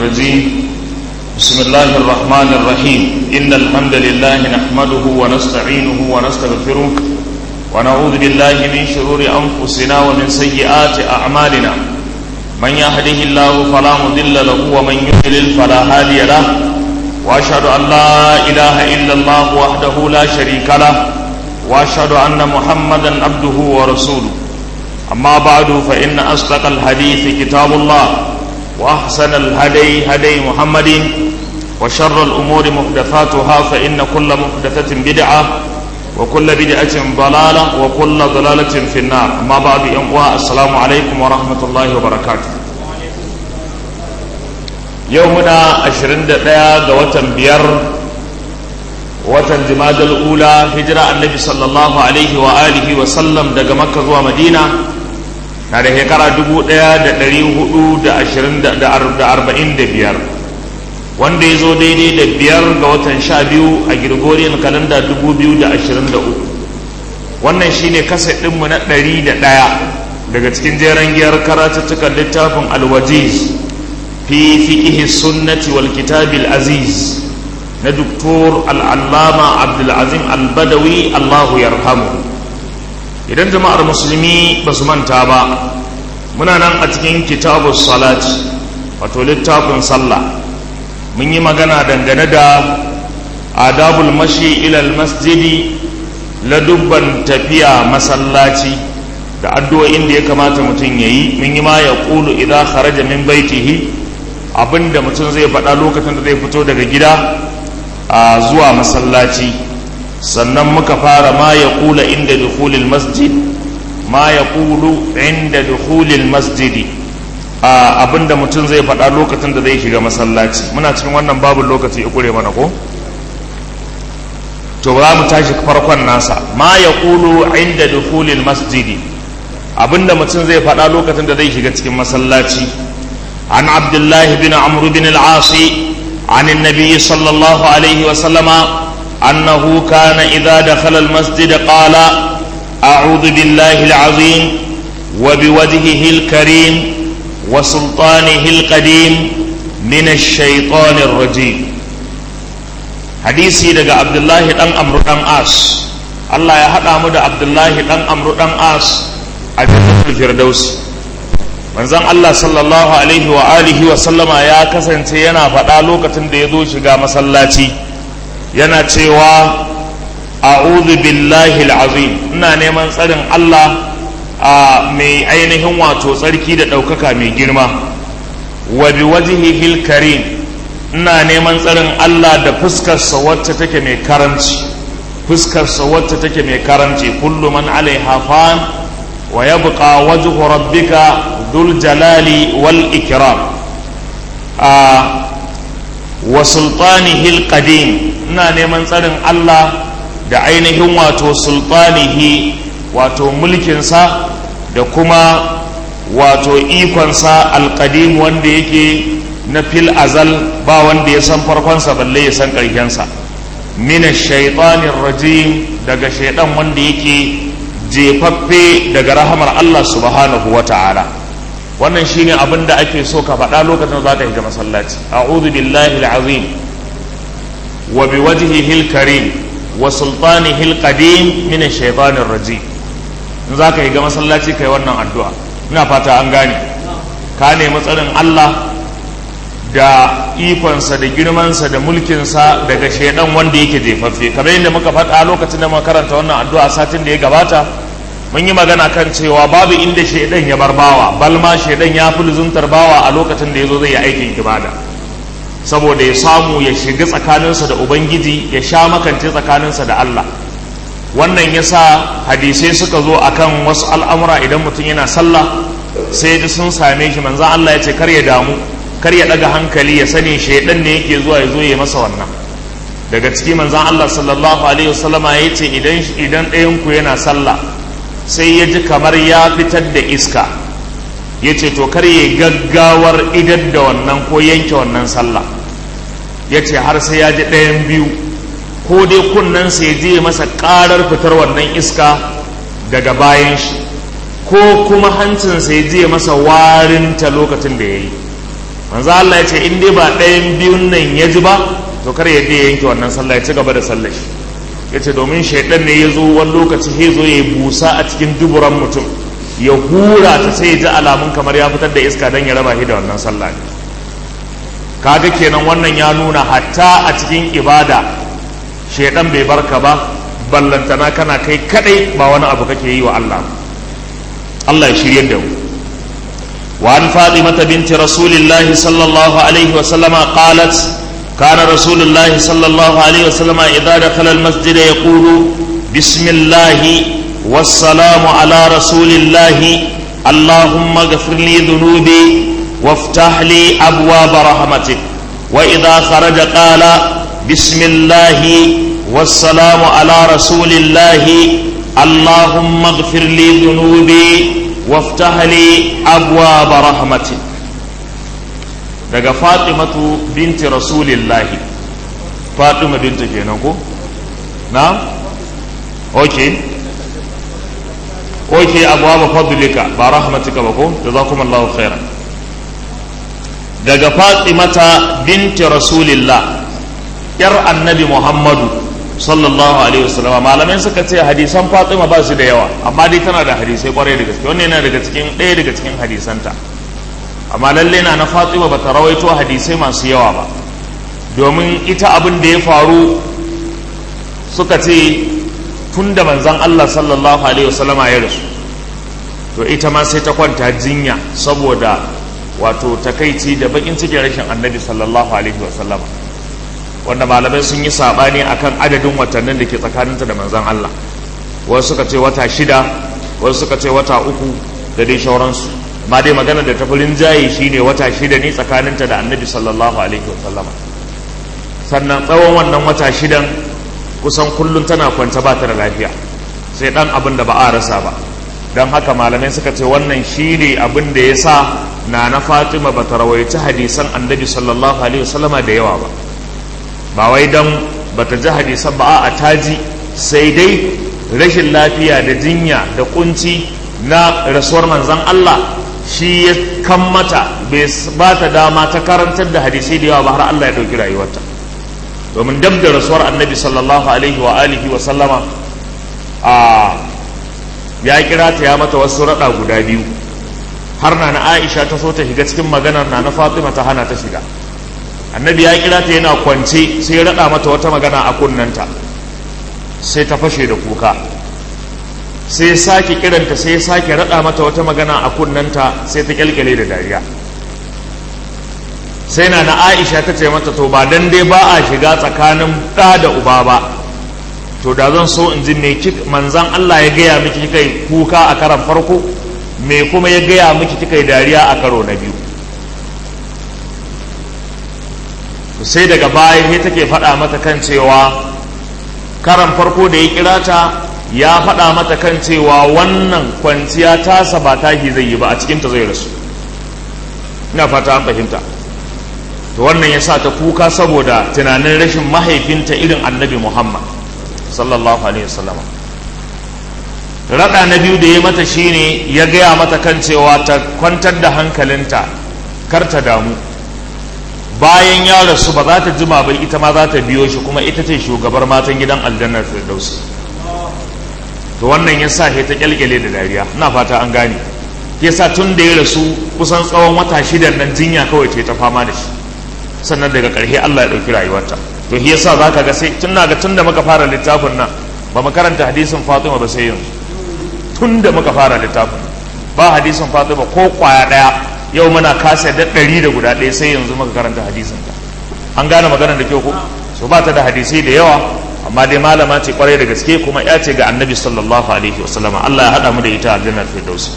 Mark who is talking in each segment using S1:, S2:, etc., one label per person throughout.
S1: الرجيم بسم الله الرحمن الرحيم إن الحمد لله نحمده ونستعينه ونستغفره ونعوذ بالله من شرور أنفسنا ومن سيئات أعمالنا من يهده الله فلا مضل له ومن يضلل فلا هادي له وأشهد أن لا إله إلا الله وحده لا شريك له وأشهد أن محمدا عبده ورسوله أما بعد فإن أصدق الحديث كتاب الله وأحسن الهدي هدي محمد وشر الأمور محدثاتها فإن كل محدثة بدعة وكل بدعة ضلالة وكل ضلالة في النار أما بعد أمواء السلام عليكم ورحمة الله وبركاته يومنا عشرين دقيقة قوة بير watan jimadal ula hijira annabi sallallahu alaihi wa alihi wa sallam daga makka zuwa madina na da shekara 1445 wanda ya zo daidai da biyar ga watan sha biyu a girgoriyar kalanda 2023 wannan shine kasa ɗinmu na 101 daga cikin jeren giyar karatuttukan littafin alwajiz fi fiƙihi sunnati wal kitabil aziz na doktor al'allama abdulazim albadawi allahu yarhamu idan jama'ar musulmi ba su manta ba muna nan a cikin kitabun salat wato littafin sallah mun yi magana dangane da adabul mashi ilal masjidi ladubban tafiya masallaci da addu'o'in da ya kamata mutum ya yi mun yi ma ya ƙulu idan kharaja min baitihi abinda mutum zai faɗa lokacin da zai fito daga gida a zuwa masallaci sannan muka fara ma ya kula inda dukhulil masjid ma ya kulu inda dukhulil masjidi abinda mutum zai faɗa lokacin da zai shiga masallaci muna cikin wannan babu lokaci ya kure mana ko to za mu tashi farkon nasa ma ya kulu inda dukhulil masjidi abinda mutum zai faɗa lokacin da zai shiga cikin masallaci an abdullahi bin amru bin al-asi عن النبي صلى الله عليه وسلم أنه كان إذا دخل المسجد قال أعوذ بالله العظيم وبوجهه الكريم وسلطانه القديم من الشيطان الرجيم حديثي دقى عبد الله دان أمر دان آس الله يهدى مدى عبد الله دان أمر دان آس أجل الفردوس manzon Allah sallallahu alaihi wa alihi wa sallama ya kasance yana faɗa lokacin da ya zo shiga masallaci yana cewa a'udhu billahi azim ina neman tsarin Allah a mai ainihin wato tsarki da ɗaukaka mai girma wa bi wajhihil karim ina neman tsarin Allah da fuskarsa wacce take mai karanci fuskarsa wacce take mai karanci kullu man alaiha fan wa yabqa wajhu rabbika dhul jalali wal ikram a wa sultanihi qadim ina neman tsarin Allah da ainihin wato sultanihi wato mulkinsa da kuma wato ikonsa alƙadim wanda yake na fil azal ba wanda ya san farkonsa balle ya san ƙarshensa mina shaitanin rajim daga shaidan wanda yake jefaffe daga rahamar Allah subhanahu wa ta'ala wannan shine abin da ake so ka faɗa lokacin da za ka shiga masallaci a'udhu billahi al-azim wa biwajhihi al-karim wa sultanihi al-qadim min ash-shaytanir rajim in za ka shiga masallaci kai wannan addu'a ina fata an gane ka nemi tsarin Allah da ikonsa da girmansa da mulkinsa daga shaidan wanda yake jefaffe kamar yadda muka faɗa lokacin da muka karanta wannan addu'a satin da ya gabata mun yi magana kan cewa babu inda shaidan ya bar bawa balma shaidan ya fi luzuntar bawa a lokacin da ya zo zai yi aikin ibada saboda ya samu ya shiga tsakaninsa da ubangiji ya sha makance tsakaninsa da Allah wannan ya sa hadisai suka zo akan wasu al'amura idan mutum yana sallah sai ji sun same shi manzan Allah ya ce kar ya damu kar ya daga hankali ya sani shaidan ne yake zuwa ya zo ya masa wannan daga ciki manzan Allah sallallahu alaihi wasallama ya ce idan idan ɗayan ku yana sallah sai ya ji kamar ya fitar da iska ya ce to kar ya gaggawar idan da wannan ko yanke wannan sallah ya ce har sai ya ji ɗayan biyu ko dai kunnensa ya je masa ƙarar fitar wannan iska daga bayan shi ko kuma hancinsa ya je masa warinta lokacin da ya yi manzo Allah ya ce in dai ba ɗayan biyun nan ya ji ba to kar ya je ya yanke wannan sallah ya ci gaba da sallar shi ya ce domin shaidan ne ya zo wani lokaci ya zo ya busa a cikin duburan mutum ya hura ta sai ya ji alamun kamar ya fitar da iska don ya raba shi da wannan sallah ne kaga kenan wannan ya nuna hatta a cikin ibada shaidan bai barka ba ballantana kana kai kadai ba wani abu kake yi wa Allah Allah ya shirye da mu وعن فاطمة بنت رسول الله صلى الله عليه وسلم قالت كان رسول الله صلى الله عليه وسلم إذا دخل المسجد يقول بسم الله والسلام على رسول الله اللهم اغفر لي ذنوبي وافتح لي أبواب رحمتك وإذا خرج قال بسم الله والسلام على رسول الله اللهم اغفر لي ذنوبي وافتح لي أبواب رحمتك daga fatimatu binti rasulillahi fatima binti kenan ko na ok ok abuwa fadlika ba rahmatika ba ko jazakumullahu khairan daga fatimata binti rasulillah yar annabi muhammadu sallallahu alaihi wasallam malamai suka ce hadisan fatima ba su da yawa amma dai tana da hadisai kwarai da gaske wannan yana daga cikin ɗaya daga cikin hadisanta amma lalle na na fatima ba ta rawaito hadisai masu yawa ba domin ita abin da ya faru suka ce tun da manzan allah sallallahu alaihi wasallama ya rasu to ita ma sai ta kwanta jinya saboda wato takaici da bakin cikin rashin annabi sallallahu alaihi wasallama wanda malamai sun yi saɓani akan adadin watannin da ke tsakaninta da manzan Allah wasu suka ce wata shida wasu suka ce wata uku da dai shauransu ma dai magana da tafirin jayi shine wata shida ne tsakaninta da annabi sallallahu alaihi wasallam sannan tsawon wannan wata shidan kusan kullum tana kwance ba ta da lafiya sai dan abin da ba a rasa ba don haka malamai suka ce wannan shine abin da ya sa na na fatima ba ta rawaici hadisan annabi sallallahu alaihi wasallama da yawa ba ba wai don ba ta ji hadisan ba a taji sai dai rashin lafiya da jinya da kunci na rasuwar manzan Allah shi ya kan mata bai ba ta dama ta karantar da hadisai da yawa ba har Allah ya ɗauki rayuwarta domin dab da rasuwar annabi sallallahu alaihi wa alihi wa sallama a ya kira ta ya mata wasu raɗa guda biyu har na na Aisha ta so ta shiga cikin maganar na na Fatima ta hana ta shiga annabi ya kira ta yana kwance sai ya raɗa mata wata magana a kunnanta sai ta fashe da kuka sai ya sake kiranta sai ya sake raɗa mata wata magana a kunnanta sai ta kyalkyale da dariya sai na na aisha ta ce mata to ba dan dai ba a shiga tsakanin ɗa da uba ba to da zan so in ji me manzan Allah ya gaya miki kai kuka a karan farko me kuma ya gaya miki kika yi dariya a karo na biyu sai daga baya sai take faɗa mata kan cewa karan farko da ya kira ta ya faɗa mata kan cewa wannan kwanciya tasa ba tahi zai yi ba a cikinta zai rasu ina fata an fahimta to wannan ya sa ta kuka saboda tunanin rashin mahaifinta irin annabi muhammad sallallahu alaihi wasallam raɗa na biyu da ya mata shine ya gaya mata kan cewa ta kwantar da hankalinta kar ta damu bayan ya rasu ba za ta jima bai ita ma za ta biyo shi kuma ita ce shugabar matan gidan aljannar firdausi to wannan ya sa ta kyalkyale da dariya ina fata an gane ya sa tun da ya rasu kusan tsawon wata shidan nan jinya kawai ce ta fama da shi sannan daga ƙarshe Allah ya ɗauki rayuwarta to shi yasa za ka ga sai tun ga tun da muka fara littafin nan ba mu karanta hadisin Fatima ba sai yanzu tun da muka fara littafin ba hadisin Fatima ko kwaya ɗaya yau muna kasa da ɗari da guda ɗaya sai yanzu muka karanta hadisin ta an gane maganar da kyau ko so ba ta da hadisai da yawa amma dai malama ce kwarai da gaske kuma ya ce ga annabi sallallahu alaihi wasallama Allah ya haɗa mu da ita aljannar firdaus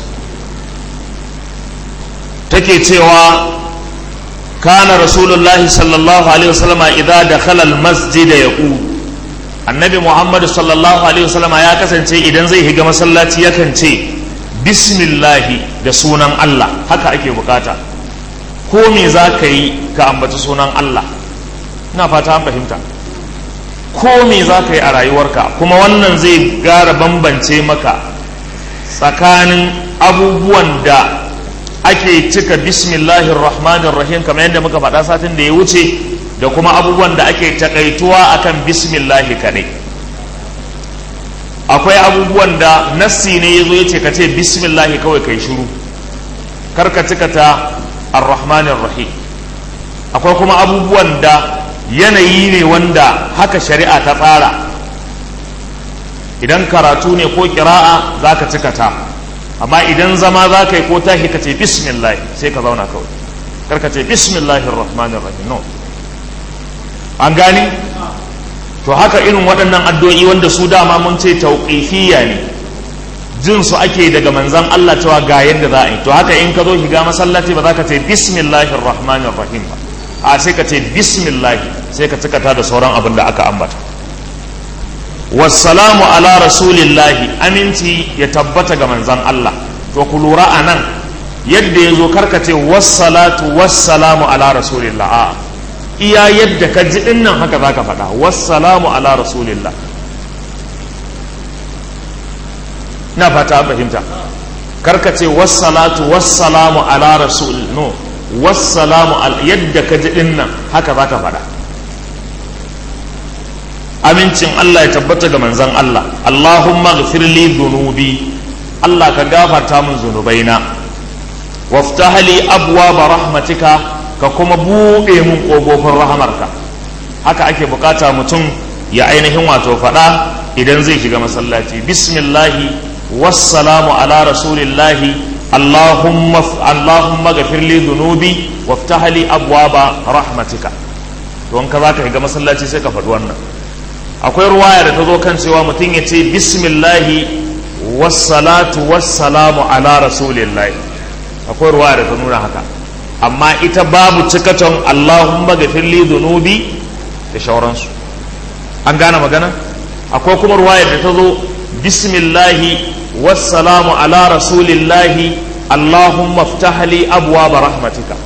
S1: take cewa kana rasulullahi sallallahu alaihi wasallama idza dakhala almasjid yaqul annabi muhammad sallallahu alaihi wasallama ya kasance idan zai higa masallaci yakan ce bismillahi da sunan Allah haka ake bukata ko me za ka yi ka ambaci sunan Allah ina fata an fahimta ko me za ka yi a rayuwarka kuma wannan zai gara bambance maka tsakanin abubuwan da ake cika bismillahir rahmanir rahim kamar yadda muka faɗa satin da ya wuce da kuma abubuwan da ake takaituwa akan bismillahi kadai akwai abubuwan da nassi ne ya zo ya ce ka ce bismillahi kawai kai shiru kar ka cika ta ar-rahmanir rahim akwai kuma abubuwan da yanayi ne wanda haka shari'a ta tsara idan karatu ne ko kira'a za ka cika ta amma idan zama za ka yi ko tashi ka ce bismillah sai ka zauna kawai kar ka ce bismillahir rahmanir rahim no an gani to haka irin waɗannan addu'o'i wanda su dama mun ce tauqifiyya ne jin su ake daga manzan Allah cewa ga yadda za a yi to haka in ka zo shiga masallaci ba za ka ce bismillahir rahmanir rahim ba a sai ka ce bismillah sai ka cika ta da sauran abin da aka ambata wassalamu ala rasulillahi aminci ya tabbata ga manzan Allah to ku lura a nan yadda ya zo karkace wassalatu wassalamu ala rasulillah a iya yadda ka ji din nan haka zaka faɗa wassalamu ala rasulillah na fata an fahimta karkace wassalatu wassalamu ala rasul no wassalamu yadda ka ji din nan haka zaka faɗa amincin Allah ya tabbata ga manzan Allah Allahumma ghfirli dhunubi Allah ka gafarta min zunubaina waftah li abwaaba rahmatika ka kuma buɗe mun ƙofofin rahamarka haka ake bukata mutum ya ainihin wato faɗa idan zai shiga masallaci bismillahi wassalamu ala rasulillahi Allahumma Allahumma ghfirli dhunubi waftah li abwaaba rahmatika to in ka zaka shiga masallaci sai ka faɗi wannan akwai ruwaya da ta zo kan cewa mutum ya ce bismillahi wassalatu wassalamu ala rasulillahi akwai ruwaya da ta nuna haka amma ita babu cikaton allahumma gafirli dhunubi da shauransu an gane magana akwai kuma ruwaya da ta zo bismillahi wassalamu ala rasulillahi allahumma ftahli abwaaba rahmatika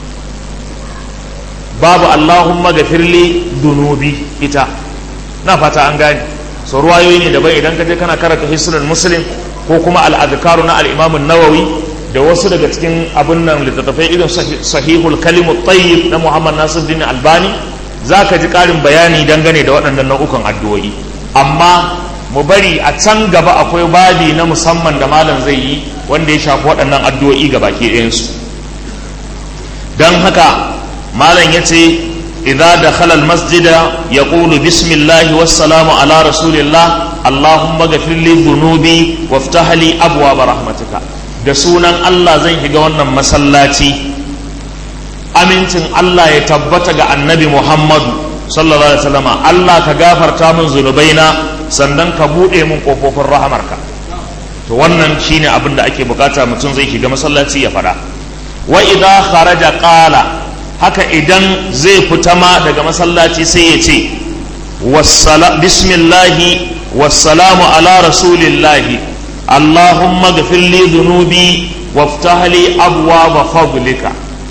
S1: babu allahumma gafirli dhunubi ita na fata an gane so ruwayoyi ne daban idan ka je kana karanta hisnul muslim ko kuma al-adhkaru na al-imam an-nawawi da wasu daga cikin abun nan littattafai irin sahihul kalimut tayyib na muhammad nasiruddin albani zaka ji karin bayani dangane da waɗannan nau'ukan addu'o'i amma mu bari a can gaba akwai babi na musamman da malam zai yi wanda ya shafi waɗannan addu'o'i ga baki ɗayansu don haka malam ya ce إذا دخل المسجد يقول بسم الله والسلام على رسول الله اللهم اغفر لي ذنوبي وافتح لي أبواب رحمتك da sunan Allah zan shiga wannan masallaci amincin Allah ya tabbata ga annabi Muhammadu sallallahu alaihi wasallam Allah ka gafarta min zunubaina sannan ka buɗe min ƙofofin rahamarka to wannan shine abin da ake bukata mutum zai shiga masallaci ya faɗa wa idza kharaja qala haka idan zai fita ma daga masallaci sai ya ce bismillahi wassalamu ala rasulillahi allahumma gafir li dhunubi waftah li abwaaba fadlika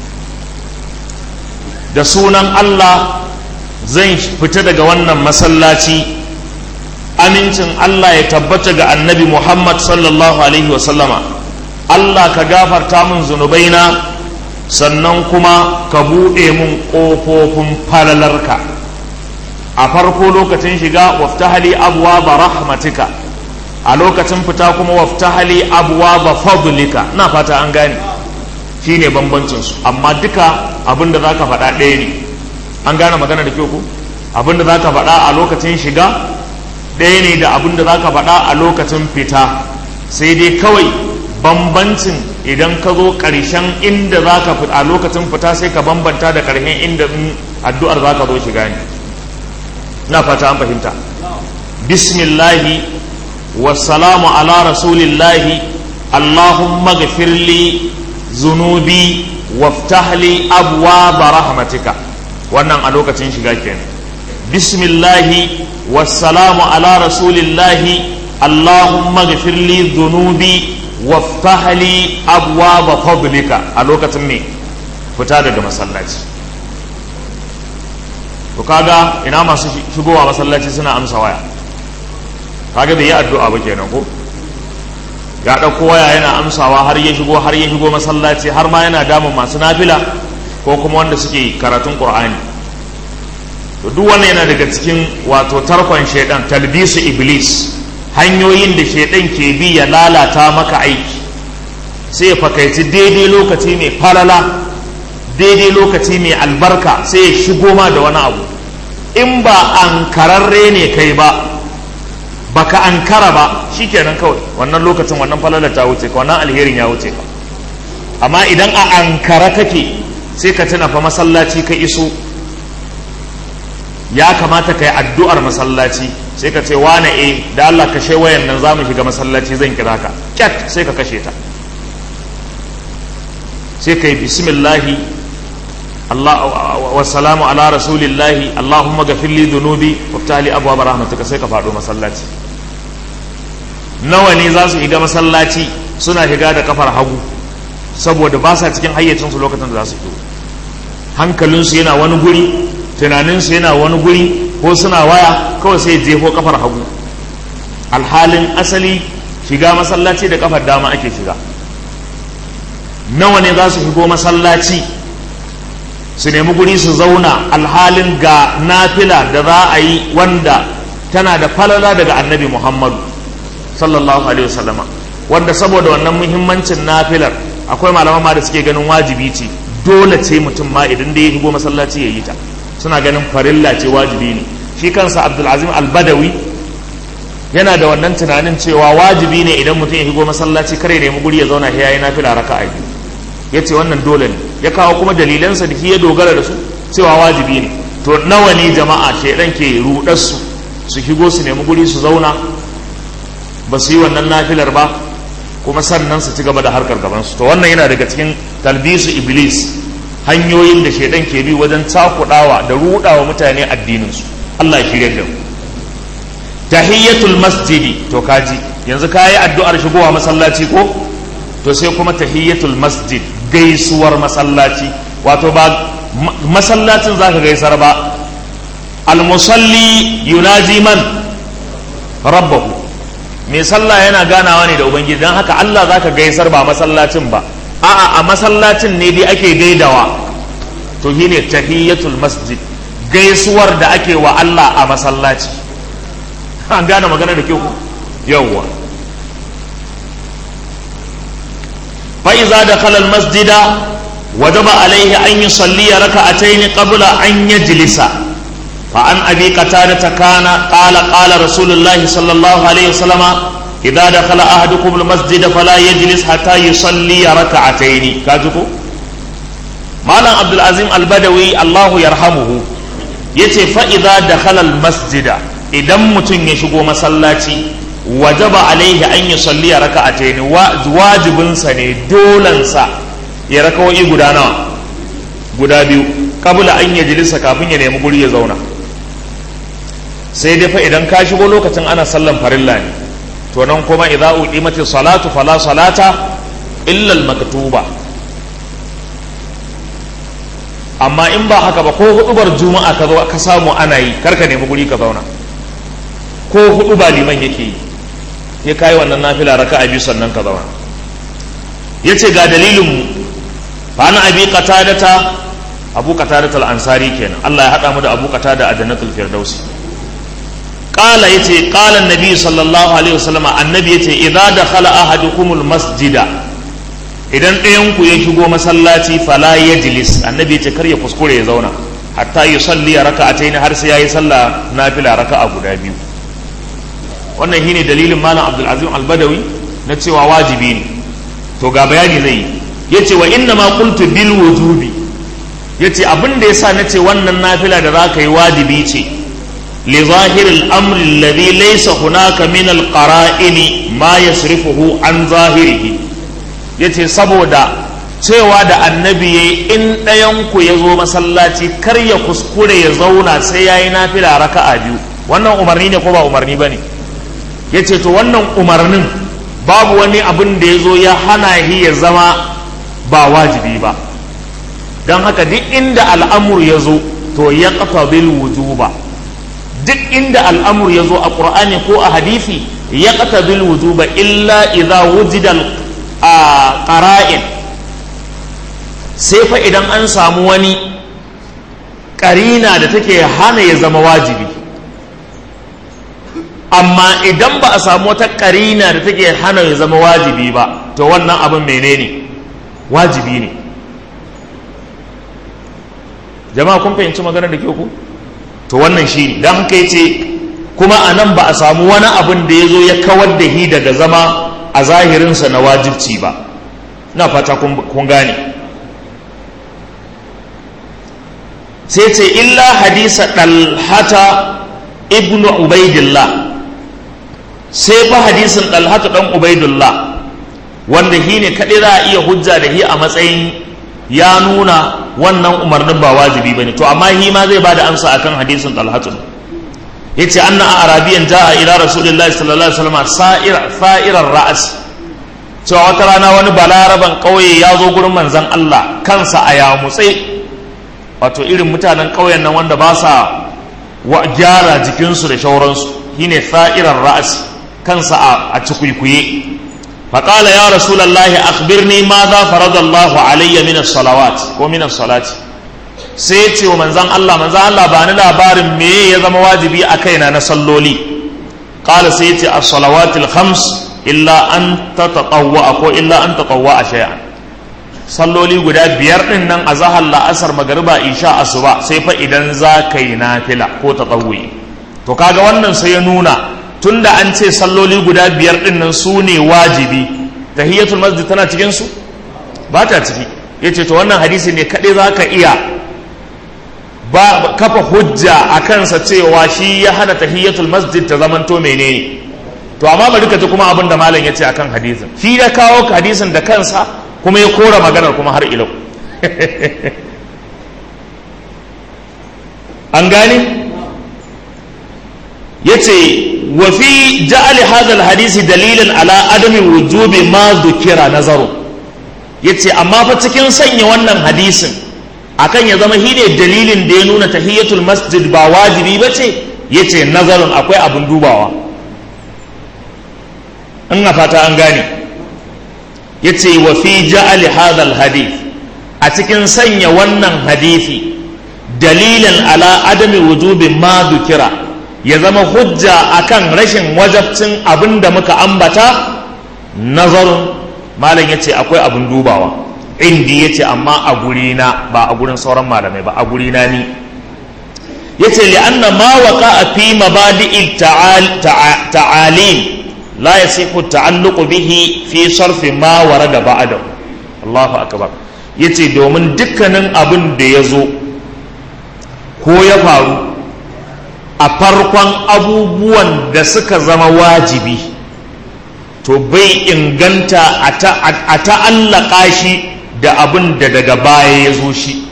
S1: da sunan Allah zan fita daga wannan masallaci amincin Allah ya tabbata ga annabi Muhammad sallallahu alaihi wasallama Allah ka gafarta min zunubaina sannan kuma ka buɗe mun ƙofofin falalarka a farko lokacin shiga waftahali abuwa ba rahmatika a lokacin fita kuma waftahali abuwa ba fadlika na fata an gane shi ne bambancinsu amma duka abinda za ka faɗa ɗaya ne an gane magana da kyau ku abinda za ka faɗa a lokacin shiga ɗaya ne da abinda za ka faɗa a lokacin fita sai dai kawai bambancin idan ka zo ƙarshen inda za ka fita a lokacin fita sai ka bambanta da ƙarshen inda addu'ar za ka zo shiga ne na fata an fahimta bismillahi wassalamu ala rasulillahi allahumma gafirli zunubi waftahli abwaaba rahmatika wannan a lokacin shiga kenan bismillahi wassalamu ala rasulillahi allahumma gafirli zunubi waftahli abwaaba fadlika a lokacin me fita daga masallaci to kaga ina masu shigowa masallaci suna amsa waya kaga bai yi addu'a ba kenan ko ya ɗauko waya yana amsawa har ya shigo har ya shigo masallaci har ma yana damun masu nafila ko kuma wanda suke karatun qur'ani to duk wannan yana daga cikin wato tarkon shaidan talbisu iblis hanyoyin da shaidan ke bi ya lalata maka aiki sai ya fakaici daidai lokaci mai falala daidai lokaci mai albarka sai ya shigo ma da wani abu in ba an kararre ne kai ba baka ankara ba shikenan kawai wannan lokacin wannan falalar ta wuce ka wannan alherin ya wuce ka amma idan a ankara kake sai ka tuna fa masallaci ka iso ya kamata ka yi addu'ar masallaci sai ka ce wane e da Allah ka shai wayan nan za mu shiga masallaci zan kira ka kyat sai ka kashe ta sai ka yi bismillahi Allah wa salamu ala rasulillahi Allahumma gafirli dhunubi waftali abwaab rahmatuka sai ka faɗo masallaci nawa ne za su shiga masallaci suna shiga da kafar hagu saboda ba sa cikin hayyacinsu lokacin da za su shigo hankalinsu yana wani guri tunaninsu yana wani guri ko suna waya kawai sai jefo kafar hagu alhalin asali shiga masallaci da kafar dama ake shiga nawa ne za su shigo masallaci su nemi guri su zauna alhalin ga nafila da za a yi wanda tana da falala daga annabi muhammadu sallallahu alaihi wasallama wanda saboda wannan muhimmancin nafilar akwai malaman ma da suke ganin wajibi ce dole ce mutum ma idan da ya shigo masallaci ya yi ta suna ganin farilla ce wajibi ne shi kansa abdulazim albadawi yana da wannan tunanin cewa wajibi ne idan mutum ya shigo masallaci kare nemi guri ya zauna ya yi nafila raka a biyu ya ce wannan dole ne ya kawo kuma dalilansa da ya dogara da su cewa wajibi ne to nawa ne jama'a shaidan ke rudar su su shigo su nemi guri su zauna ba su yi wannan nafilar ba kuma sannan su ci gaba da harkar gabansu to wannan yana daga cikin talbisu iblis hanyoyin da shaidan ke bi wajen cakudawa da rudawa mutane addininsu Allah ya shirya da mu tahiyyatul masjidi to kaji yanzu kayi addu'ar shigowa masallaci ko to sai kuma tahiyyatul masjid gaisuwar masallaci wato ba masallacin zaka gaisar ba almusalli yunaji man rabbahu mai sallah yana ganawa ne da ubangiji don haka Allah zaka gaisar ba masallacin ba a'a a masallacin ne dai ake gaidawa to shine tahiyyatul masjid gaisuwar da ake wa Allah a masallaci an gane magana da kyau yawwa fa iza dakhala al masjida wajaba alayhi an yusalli rak'atayn qabla an yajlisa fa an abi qatada kana qala qala rasulullahi sallallahu alaihi wasallama idza dakhala ahadukum al masjida fala yajlis hatta yusalli rak'atayn kajuko malam abdul azim al badawi Allahu yarhamuhu yace fa idza dakhala al masjida idan mutum ya shigo masallaci wajaba alaihi an yi salli a raka a taini wajibinsa ne dolansa ya raka wa'i guda nawa guda biyu kabula an ya jilisa kafin ya nemi guri ya zauna sai dai fa idan ka shigo lokacin ana sallan farilla ne to nan kuma idza uqimati salatu fala salata illa al-maktuba amma in ba haka ba ko hudubar juma'a ka zo ka samu ana yi karka nemi guri ka zauna ko hudu ba liman yake yi ya kayi wannan nafila raka a biyu sannan ka zauna ya ce ga dalilinmu fa na abi qatadata abu qatadata al-ansari kenan Allah ya hada mu da abu qatada a jannatul firdausi qala yace qala annabi sallallahu alaihi wasallam annabi yace idza dakhala ahadukumul masjida idan ɗayan ku ya shigo masallaci fala yajlis annabi yace kar ya kuskure ya zauna hatta yusalli raka'atayn har sai yayi sallah nafila raka'a guda biyu wannan shine dalilin malam abdulazim albadawi na cewa wajibi ne to ga bayani zai yi yace wa inna ma qultu bil wujubi yace abin da yasa nace wannan nafila da zaka yi wajibi ce li zahiril amri alladhi laysa hunaka min al qara'in ma yasrifuhu an zahirihi yace saboda cewa da annabi yayi in ɗayan ku ya zo masallaci kar ya kuskure ya zauna sai yayi nafila raka'a biyu wannan umarni ne ko ba umarni bane ya ce to wannan umarnin babu wani abin da ya zo ya hana shi ya zama ba wajibi ba don haka duk inda al'amur ya zo to ya kafa bil wujuba duk inda al'amur ya zo a ƙur'ani ko a hadisi yaqtabil wujuba illa idza wujida qara'in sai fa idan an samu wani karina da take hana ya zama wajibi amma idan ba a samu wata karina da take hana ya zama wajibi ba to wannan abin menene wajibi ne jama'a kun fahimci maganar da ke ku to wannan shi ne don haka yace kuma a nan ba a samu wani abin da ya zo ya kawar da hi daga zama a zahirinsa na wajibci ba na fata kun gane sai ce illa hadisa ɗalhata ibnu ubaidillah sai fa hadisin ɗalhata ɗan ubaidillah wanda hi ne kaɗai za a iya hujja da hi a matsayin ya nuna wannan umarnin ba wajibi ba ne to amma hi ma zai ba da amsa akan hadisin ɗalhatu ya ce an na arabiyan ja'a ila rasulillahi sallallahu alaihi wasallam sa'irar ra'as cewa wata rana wani balaraban ƙauye ya zo gurin manzan Allah kansa a yamutse wato irin mutanen ƙauyen nan wanda ba sa gyara jikinsu da shauransu shine sa'irar ra'as kansa a cikuikuye faƙala ya rasulallahi akhbirni ma za faradallahu alayya min salawat ko min salati sai ce wa manzan Allah manzan Allah ba ni labarin me ya zama wajibi a kaina na salloli qala sai ya ce as-salawatil khams illa an tatatawwa ko illa an tatawwa shay'an salloli guda biyar din nan a zahar la'asar magariba isha asuba sai fa idan za ka yi nafila ko tatawwi to kaga wannan sai ya nuna tunda an ce salloli guda biyar din nan su ne wajibi tahiyatul masjid tana cikin su ba ta ciki yace to wannan hadisi ne kaɗai za ka iya ba kafa hujja a kansa cewa shi ya hana tahiyatul masjid ta zamanto menene to amma bari ka ji kuma abin da malam ya ce akan hadisin shi ya kawo hadisin da kansa kuma ya kora maganar kuma har ilau an gane ya ce wa fi ja'ali hadal hadisi dalilin ala adami wujubi ma dukira nazaru ya ce amma fa cikin sanya wannan hadisin akan ya zama shine dalilin da ya nuna tahiyatul masjid ba wajibi ba ce ya ce nazarin akwai abin dubawa in a fata an gane ya ce wa fi ja'ali hadal hadith a cikin sanya wannan hadithi dalilin ala adami wujubi ma dukira ya zama hujja akan rashin wajabcin abin da muka ambata nazarin malam ya ce akwai abin dubawa indi ya ce amma a gurina ba a gurin sauran malamai ba a gurina ni ya ce li'anna ma waka a fi mabadi'il ta'alim la ya sifu ta'alluqu bihi fi sarfi ma warada ba'da Allahu akbar yace domin dukkanin abin da ya zo ko ya faru a farkon abubuwan da suka zama wajibi to bai inganta a ta'allaka shi da abin da daga baya ya zo shi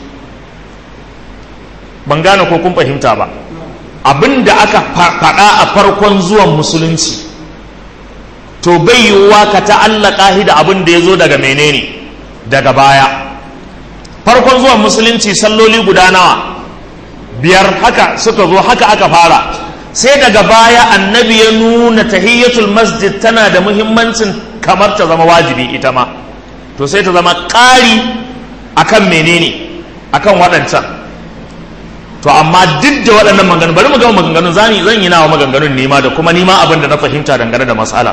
S1: ban gane ko kun fahimta ba abin da aka faɗa a farkon zuwan musulunci to bai yiwuwa ka ta'allaka shi da abin da ya zo daga menene daga baya farkon zuwan musulunci salloli guda nawa biyar haka suka zo haka aka fara sai daga baya annabi ya nuna tahiyyatul masjid tana da muhimmancin kamar ta zama wajibi ita ma to sai ta zama ƙari akan menene akan waɗancan to amma duk da waɗannan maganganu bari mu gama maganganun zani zan yi nawa maganganun nima da kuma nima abin da na fahimta dangane da matsala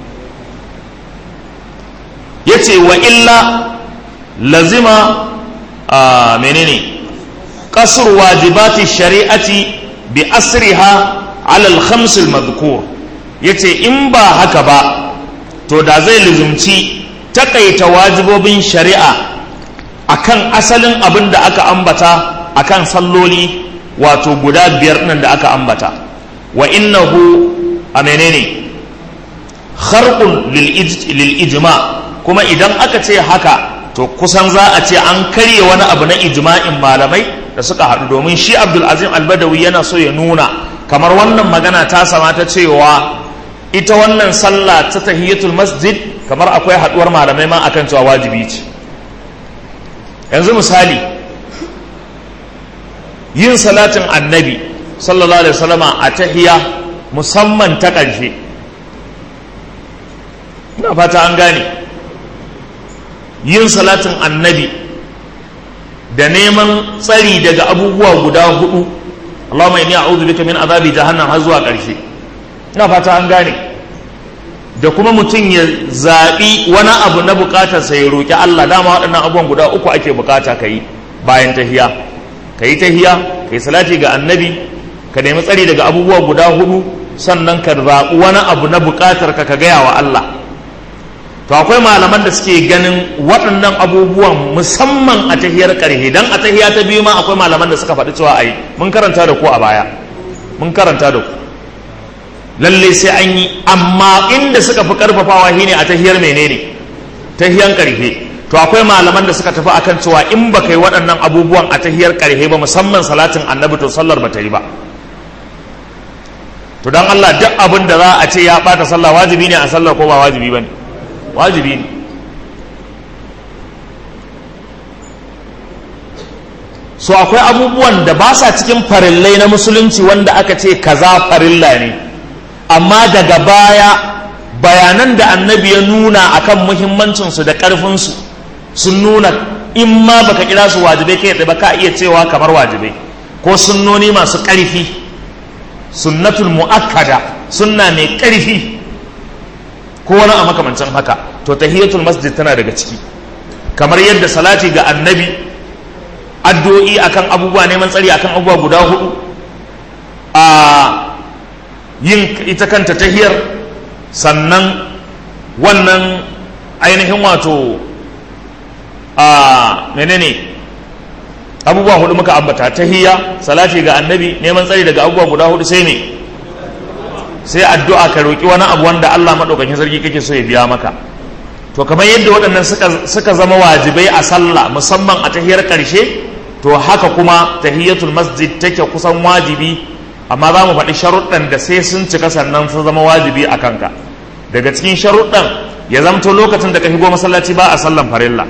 S1: ya ce wa illa lazima a menene kasur wajibati shari'ati bi asriha alal khamsil madhkur yace in ba haka ba to da zai lizumci takaita wajibobin shari'a akan asalin abin da aka ambata akan salloli wato guda biyar nan da aka ambata wa innahu a menene kharqun lil ijma kuma idan aka ce haka to kusan za a ce an karye wani abu na ijma'in malamai da suka haɗu domin shi abdul azim albadawi yana so ya nuna kamar wannan magana ta sama ta cewa ita wannan sallah ta tahiyatul masjid kamar akwai haɗuwar malamai ma akan cewa wajibi ce yanzu misali yin salatin annabi sallallahu alaihi wasallama a tahiya musamman ta ƙarshe ina fata an gane yin salatin annabi da neman tsari daga abubuwa guda hudu Allahumma inni a'udhu bika min azabi jahannam har zuwa ƙarshe ina fata an gane da kuma mutum ya zaɓi wani abu na buƙatarsa ya roƙi Allah dama waɗannan abubuwan guda uku ake buƙata ka yi bayan tahiya ka yi tahiya ka yi salati ga annabi ka nemi tsari daga abubuwa guda hudu sannan ka zaɓi wani abu na buƙatar ka ka gaya wa Allah to akwai malaman da suke ganin waɗannan abubuwan musamman a tahiyar ƙarhe don a tahiya ta biyu ma akwai malaman da suka faɗi cewa a yi mun karanta da ku a baya mun karanta da ku lalle sai an yi amma inda suka fi karfafawa shine a tahiyar menene tahiyan karfe to akwai malaman da suka tafi akan cewa in ba kai waɗannan abubuwan a tahiyar karfe ba musamman salatin annabi to sallar ba ta yi ba to dan Allah duk abin da za a ce ya bata sallah wajibi ne a sallar ko ba wajibi ba ne wajibi ne so akwai abubuwan da ba sa cikin farillai na musulunci wanda aka ce kaza farilla ne amma daga baya bayanan da annabi ya nuna akan muhimmancinsu da ƙarfinsu sun nuna in ma baka kira su wajibai kai ba ka iya cewa kamar wajibai ko sunnoni masu ƙarfi sunnatul mu'akkada sunna mai ƙarfi ko wani a makamancin haka to tahiyatul masjid tana daga ciki kamar yadda salati ga annabi addu'o'i akan abubuwa neman tsari akan abubuwa guda hudu a yin ita kanta tahiyar sannan wannan ainihin wato a menene abubuwa hudu muka ambata tahiyya salati ga annabi neman tsari daga abubuwa guda hudu sai ne sai addu'a ka roki wani abu wanda Allah madaukakin sarki kake so ya biya maka to kamar yadda waɗannan suka zama wajibai a sallah musamman a tahiyar ƙarshe to haka kuma tahiyatul masjid take kusan wajibi amma za mu faɗi sharuɗan da sai sun cika sannan sun zama wajibi a kanka daga cikin sharuɗan ya zamto lokacin da ka shigo masallaci ba a sallan farilla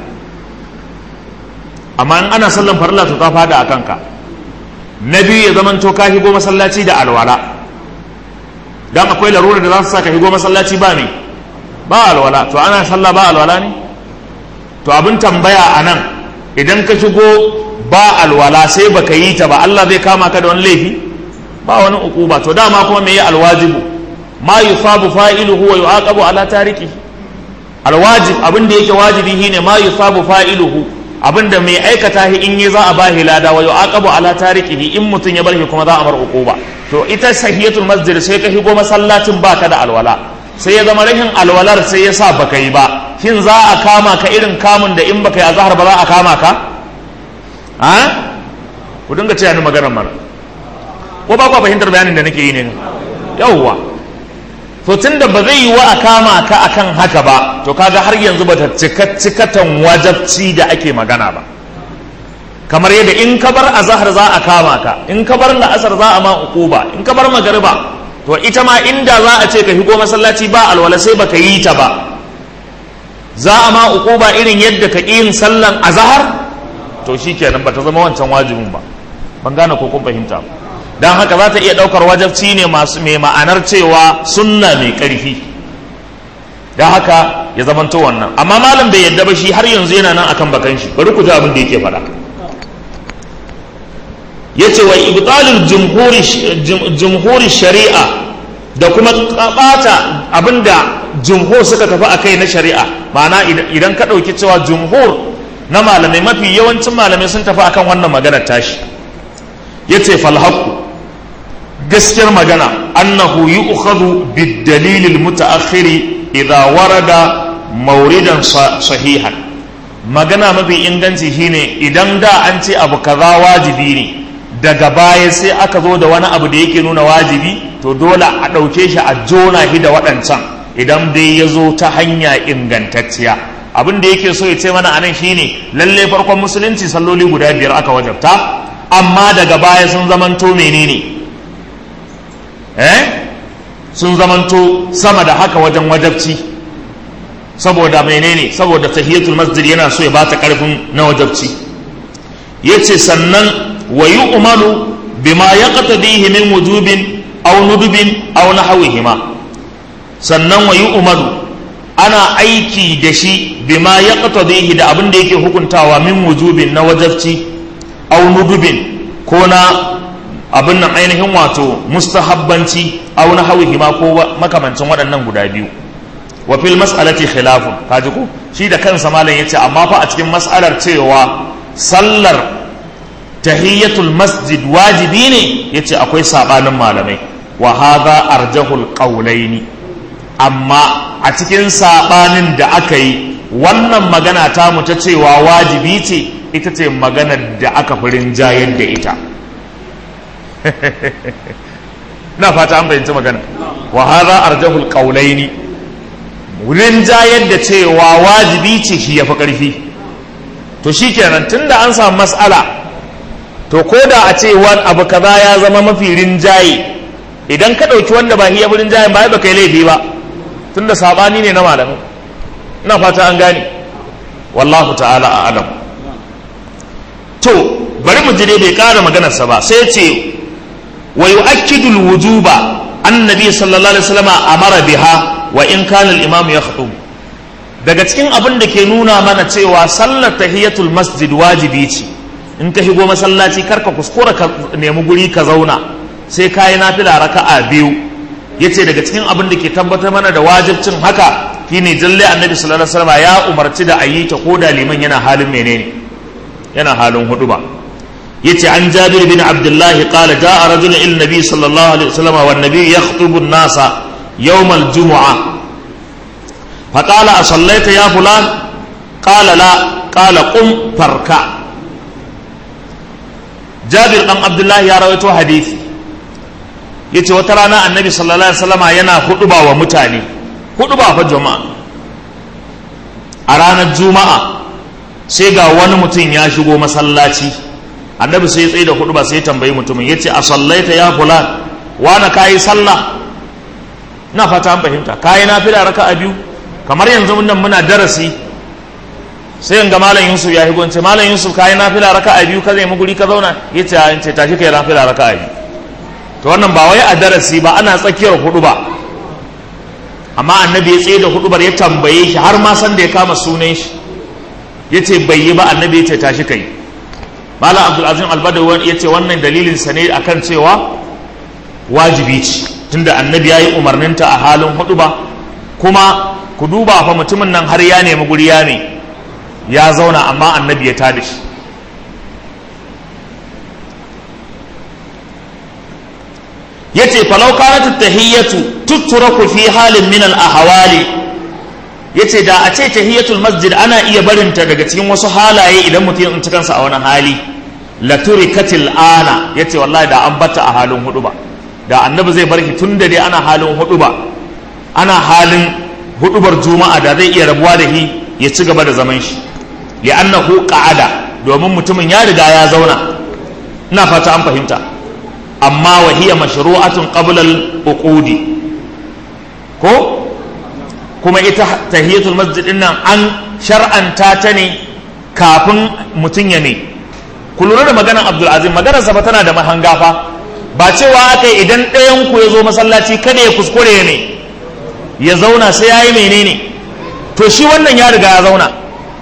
S1: amma in ana sallan farilla to ta fada a kanka na biyu ya zamanto ka shigo masallaci da alwala dan akwai larura da za su sa ka shigo masallaci ba me ba alwala to ana sallah ba alwala ne to abin tambaya a nan idan ka shigo ba alwala sai baka yi ta ba Allah zai kama ka da wani laifi ba wani ukuba to dama kuma me yi alwajibu ma yusabu fa'iluhu wa yu'aqabu ala tariki alwajib abin da yake wajibi shine ma yusabu fa'iluhu abin da mai aikata shi in yi za a bahi lada wa yu'aqabu ala tarikihi in mutun ya bar shi kuma za a bar ukuba to ita sahiyatul masjid sai ka shigo masallacin baka da alwala sai ya zama rashin alwalar sai ya sa baka yi ba shin za a kama ka irin kamun da in baka yi azhar ba za a kama ka ha ku dinga ce ni maganar mara ko ba ku fahimtar bayanin da nake yi ne yawwa to tunda ba zai yi wa a kama ka akan haka ba to kaga har yanzu ba ta cika cikatan wajabci da ake magana ba kamar yadda in ka bar azhar za a kama ka in ka bar la'asar za a ma uquba in ka bar magariba to ita ma inda za a ce ka shigo masallaci ba alwala sai baka yi ta ba za a ma uquba irin yadda ka yin sallan azhar to shikenan ba ta zama wancan wajibin ba ban gane ko kun fahimta ba don haka za ta iya ɗaukar wajabci ne masu mai ma'anar cewa sunna mai ƙarfi don haka ya zamanto wannan amma malam bai yadda ba shi har yanzu yana nan akan bakan shi bari ku ji abin da yake faɗa ya ce wa ibtalul jumhuri shari'a da kuma ɓata abin da jumhur suka tafi a kai na shari'a ma'ana idan ka ɗauki cewa jumhur na malamai mafi yawancin malamai sun tafi akan wannan maganar tashi ya ce falhaku gaskiyar magana annahu yu'khadhu bid-dalil al-muta'akhir idha warada mawridan sahihan magana mafi inganci shine idan da an ce abu kaza wajibi ne daga baya sai aka zo da wani abu da yake nuna wajibi to dole a ɗauke shi a jona shi da waɗancan idan dai ya zo ta hanya ingantacciya abin da yake so ya ce mana anan shine lalle farkon musulunci salloli guda biyar aka wajabta amma daga baya sun zamanto menene eh sun zamanto sama da haka wajen wajabci saboda menene saboda tahiyatul masjid yana so ya bata karfin na wajabci yace sannan wa yu'malu bima yaqtadihi min wujubin aw nudubin aw nahwihima sannan wa yu'malu ana aiki da shi bima ya qatadihi da abin da yake hukuntawa min wujubin na wajabci aw nudubin ko na abin nan ainihin wato mustahabbanci aw na hawihi ma ko makamancin waɗannan guda biyu wa fil mas'alati khilafun kaji ko shi da kansa malam yace amma fa a cikin mas'alar cewa sallar tahiyyatul masjid wajibi ne yace akwai sabanin malamai wa hadha arjahul qawlaini amma a cikin sabanin da aka yi wannan magana ta mu ta cewa wajibi ce ita ce maganar da aka fi rinjayar da ita na fata an fahimci magana wa hadha arjahul qawlaini rinjayar da cewa wajibi ce shi yafi karfi to shikenan tunda an samu mas'ala to ko da a ce wani abu kaza ya zama mafi rinjaye idan ka ɗauki wanda ba hiya rinjaye ba ba kai laifi ba tunda sabani ne na malamai ina fata an gane wallahu ta'ala a adam to bari mu jire bai ƙara maganarsa ba sai ce wa yu'akkidu wujuba annabi sallallahu alaihi wasallam amara biha wa in kana al-imam yakhtub daga cikin abin da ke nuna mana cewa sallar tahiyatul masjid wajibi ce in ka shigo masallaci karka kuskura ka nemi guri ka zauna sai ka yi nafila raka'a biyu yace daga cikin abin da ke tabbatar mana da wajibcin haka shine jalle annabi sallallahu alaihi wasallam ya umarci da ayi ta ko da liman yana halin menene yana halin huduba yace an jabir bin abdullah qala jaa rajulun ila nabi sallallahu alaihi wasallam wa nabi yakhutubu an-nasa yawm al-jum'ah فقال أصليت يا فلان قال لا قال قم فاركع جابر بن عبد الله يا رويته حديث yace wata rana annabi sallallahu alaihi wasallama yana huduba wa mutane huduba fa jama'a a ranar juma'a sai ga wani mutum ya shigo masallaci annabi sai ya tsaye da huduba sai ya tambayi mutumin yace a sallaita ya fulan wana kayi sallah na fata an fahimta kayi nafila raka'a biyu kamar yanzu nan muna darasi sai yanga malam yusuf ya higo ce malam yusuf kayi nafila raka'a biyu ka zai mu guri ka zauna yace a ce tashi kai nafila raka'a biyu to wannan ba wai a darasi ba ana tsakiyar hudu ba amma annabi ya tsaye da hudubar ya tambaye shi har ma san da ya kama sunan shi yace bai yi ba annabi ya ce tashi kai malam abdulazim albadawi ya ce wannan dalilin sa ne akan cewa wajibi ce tunda annabi ya yi umarninta a halin hudu ba kuma ku duba fa mutumin nan har ya nemi guri ya ne ya zauna amma annabi ya tada shi yace falau kanat tahiyyatu tutraku fi halin min al ahwali yace da a ce tahiyatul masjid ana iya barinta daga cikin wasu halaye idan mutum ya tsinci kansa a wani hali la turikatil ana yace wallahi da an bata a halin hudu ba da annabi zai bar shi tun da dai ana halin hudu ba ana halin hudubar juma'a da zai iya rabuwa da shi ya ci gaba da zaman shi li'annahu qa'ada domin mutumin ya riga ya zauna ina fata an fahimta amma wa hiya mashru'atun qabla al-uqudi ko kuma ita tahiyatul masjid din nan an shar'anta ta ne kafin mutum ya ne ku lura da maganar Abdul Azim maganar sa tana da mahanga fa ba cewa aka idan ɗayan ku ya zo masallaci kada ya kuskure ne ya zauna sai ya yi menene to shi wannan ya riga ya zauna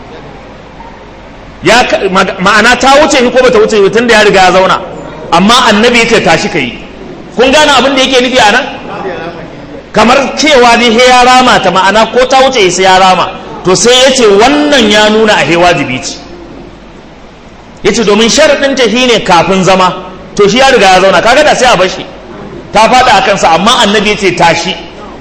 S1: ya ma'ana ta wuce shi ko bata wuce tun da ya riga ya zauna amma annabi yace tashi kai kun gane abin da yake nufi a nan kamar cewa ne he ya rama ta ma'ana ko ta wuce sai ya rama to sai ya ce wannan ya nuna a he wajibi ce ya ce domin sharaɗin ta ne kafin zama to shi ya riga ya zauna kaga da sai a bashi ta faɗa a kansa amma annabi ya ce tashi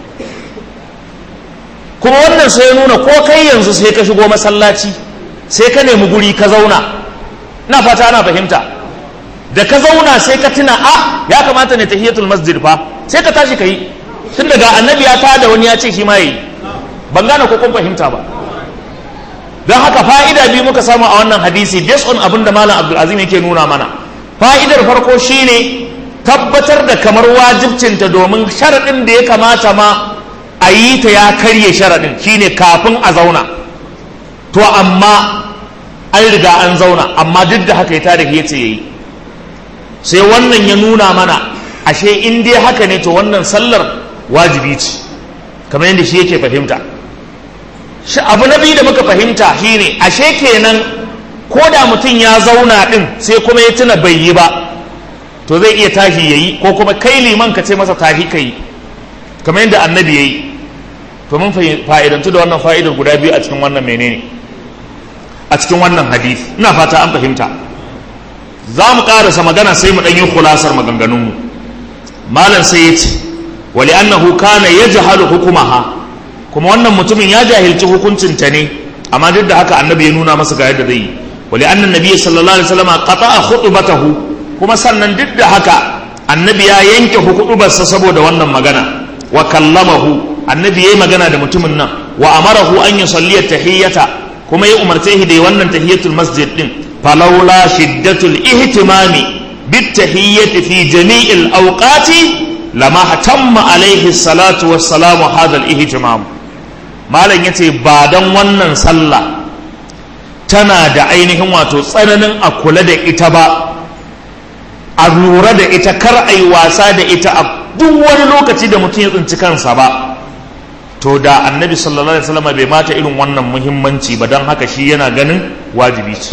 S1: kuma wannan sai ya nuna ko kai yanzu sai ka shigo masallaci sai ka nemi guri ka zauna na fata ana fahimta da ka zauna sai ka tuna a ya kamata ne tahiyatul masjid fa sai ka tashi ka yi tun daga annabi ya tada wani ya ce shi ma yi ban gane ko kun fahimta ba don haka fa'ida biyu muka samu a wannan hadisi based on abin da malam abdulazim yake nuna mana fa'idar farko shine tabbatar da kamar wajibcinta domin sharaɗin da ya kamata ma a yi ta ya karye sharaɗin shine kafin a zauna to amma an riga an zauna amma duk da haka ya tada ya ce ya yi sai wannan ya nuna mana ashe in dai haka ne to wannan sallar wajibi ce kamar yadda shi yake fahimta shi abu na biyu da muka fahimta shine ashe kenan ko da mutum ya zauna din sai kuma ya tuna bai yi ba to zai iya tashi yayi ko kuma kai liman ka ce masa tashi ka yi kamar yadda annabi ya yi to mun fa'idantu da wannan fa'idar guda biyu a cikin wannan menene a cikin wannan hadith ina fata an fahimta za mu ƙarasa magana sai mu ɗanyi kulasar maganganunmu malam sai ya ce wali annahu kana ya jahalu hukumaha kuma wannan mutumin ya jahilci hukuncinta ne amma duk da haka annabi ya nuna masa ga yadda zai yi wali annan nabi sallallahu alaihi wasallam qata'a khutbatahu kuma sannan duk da haka annabi ya yanke hukubarsa saboda wannan magana wa kallamahu annabi yayi magana da mutumin nan wa amarahu an yusalli tahiyyata kuma ya umarce shi da wannan tahiyyatul masjid din falawla shiddatul ihtimami bit tahiyyati fi jami'il awqati lama hatamma alaihi salatu wassalamu hadha al ihtimam malam yace ba dan wannan sallah tana da ainihin wato tsananin a kula da ita ba a lura da ita kar a yi wasa da ita a duk wani lokaci da mutum ya tsinci kansa ba to da annabi sallallahu alaihi wasallam bai mata irin wannan muhimmanci ba don haka shi yana ganin wajibi ce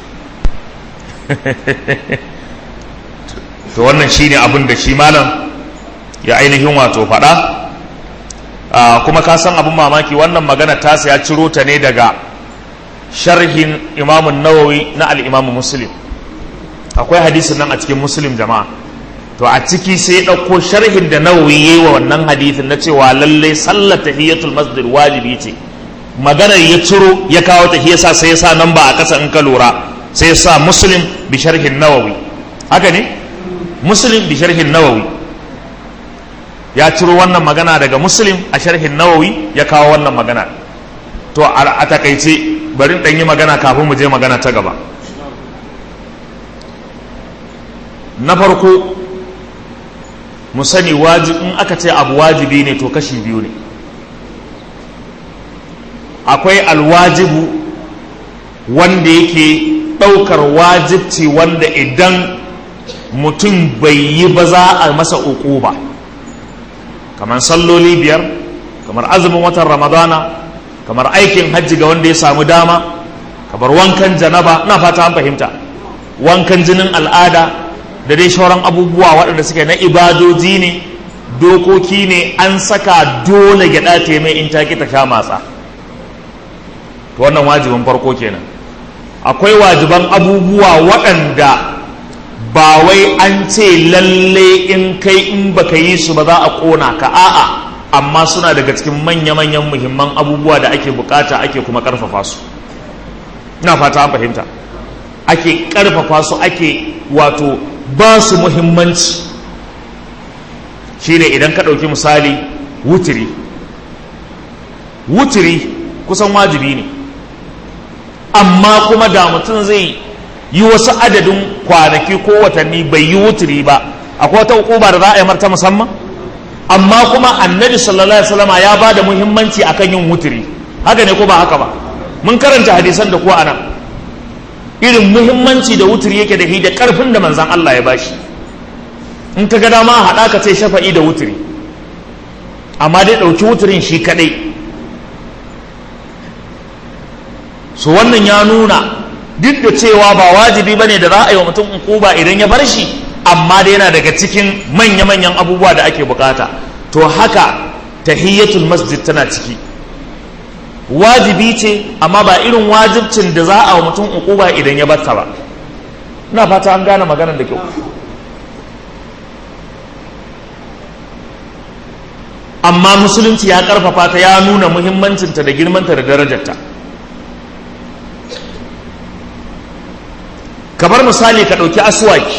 S1: to wannan shine abin da shi malam ya ainihin wato faɗa kuma ka san abin mamaki wannan magana tasa ya ciro ta ne daga sharhin imamun nawawi na al'imamu muslim akwai hadisin nan a cikin muslim jama'a to a ciki sai ya ɗauko sharhin da nawawi yayi wa wannan hadisin na cewa lallai sallar tahiyatul masjid wajibi ce maganar ya ciro ya kawo ta yasa sai ya sa nan ba a ƙasa in ka lura sai ya sa muslim bi sharhin nawawi haka ne muslim bi sharhin nawawi ya ciro wannan magana daga muslim a sharhin nawawi ya kawo wannan magana to a takaice bari ɗan yi magana kafin mu je magana ta gaba na farko mu sani in aka ce abu wajibi ne to kashi biyu ne akwai alwajibu wanda yake ɗaukar wajibci wanda idan mutum bai yi ba za a masa uku ba kamar salloli biyar kamar azumin watan ramadana kamar aikin hajji ga wanda ya samu dama kamar wankan janaba na fata an fahimta wankan jinin al'ada da dai shauran abubuwa waɗanda suke na ibadoji ne dokoki ne an saka dole gyaɗa ta mai in taki ta sha matsa to wannan wajibin farko kenan akwai wajiban abubuwa waɗanda ba wai an ce lalle in kai in baka yi su ba za a ƙona ka a'a amma suna daga cikin manya-manyan muhimman abubuwa da ake bukata ake kuma ƙarfafa su ina fata an fahimta ake ƙarfafa su ake wato ba su muhimmanci shine idan ka ɗauki misali wutiri wutiri kusan wajibi ne amma kuma da mutum zai yi wasu adadin kwanaki ko watanni bai yi wutiri ba akwai wata hukuma da za a yi marta musamman amma kuma annabi sallallahu alaihi wasallam ya ba da muhimmanci akan yin wutiri haka ne ko ba haka ba mun karanta hadisan da kuwa anan irin muhimmanci da wuturi yake da shi da karfin da manzan Allah ya bashi in ka ga dama haɗa ka ce shafa'i da wuturi amma dai ɗauki wuturin shi kaɗai su wannan ya nuna duk da cewa ba wajibi ba ne da za a yi wa mutum ukuba idan ya bar shi amma dai yana daga cikin manya-manyan abubuwa da ake bukata to haka tahiyyatul masjid tana ciki wajibi ce amma ba irin wajibcin da za a wa mutum ukuba idan ya batta ba ina fata an gane maganar da kyau amma musulunci ya karfafa ta ya nuna muhimmancinta da girmanta da darajarta kamar misali ka ɗauki aswaki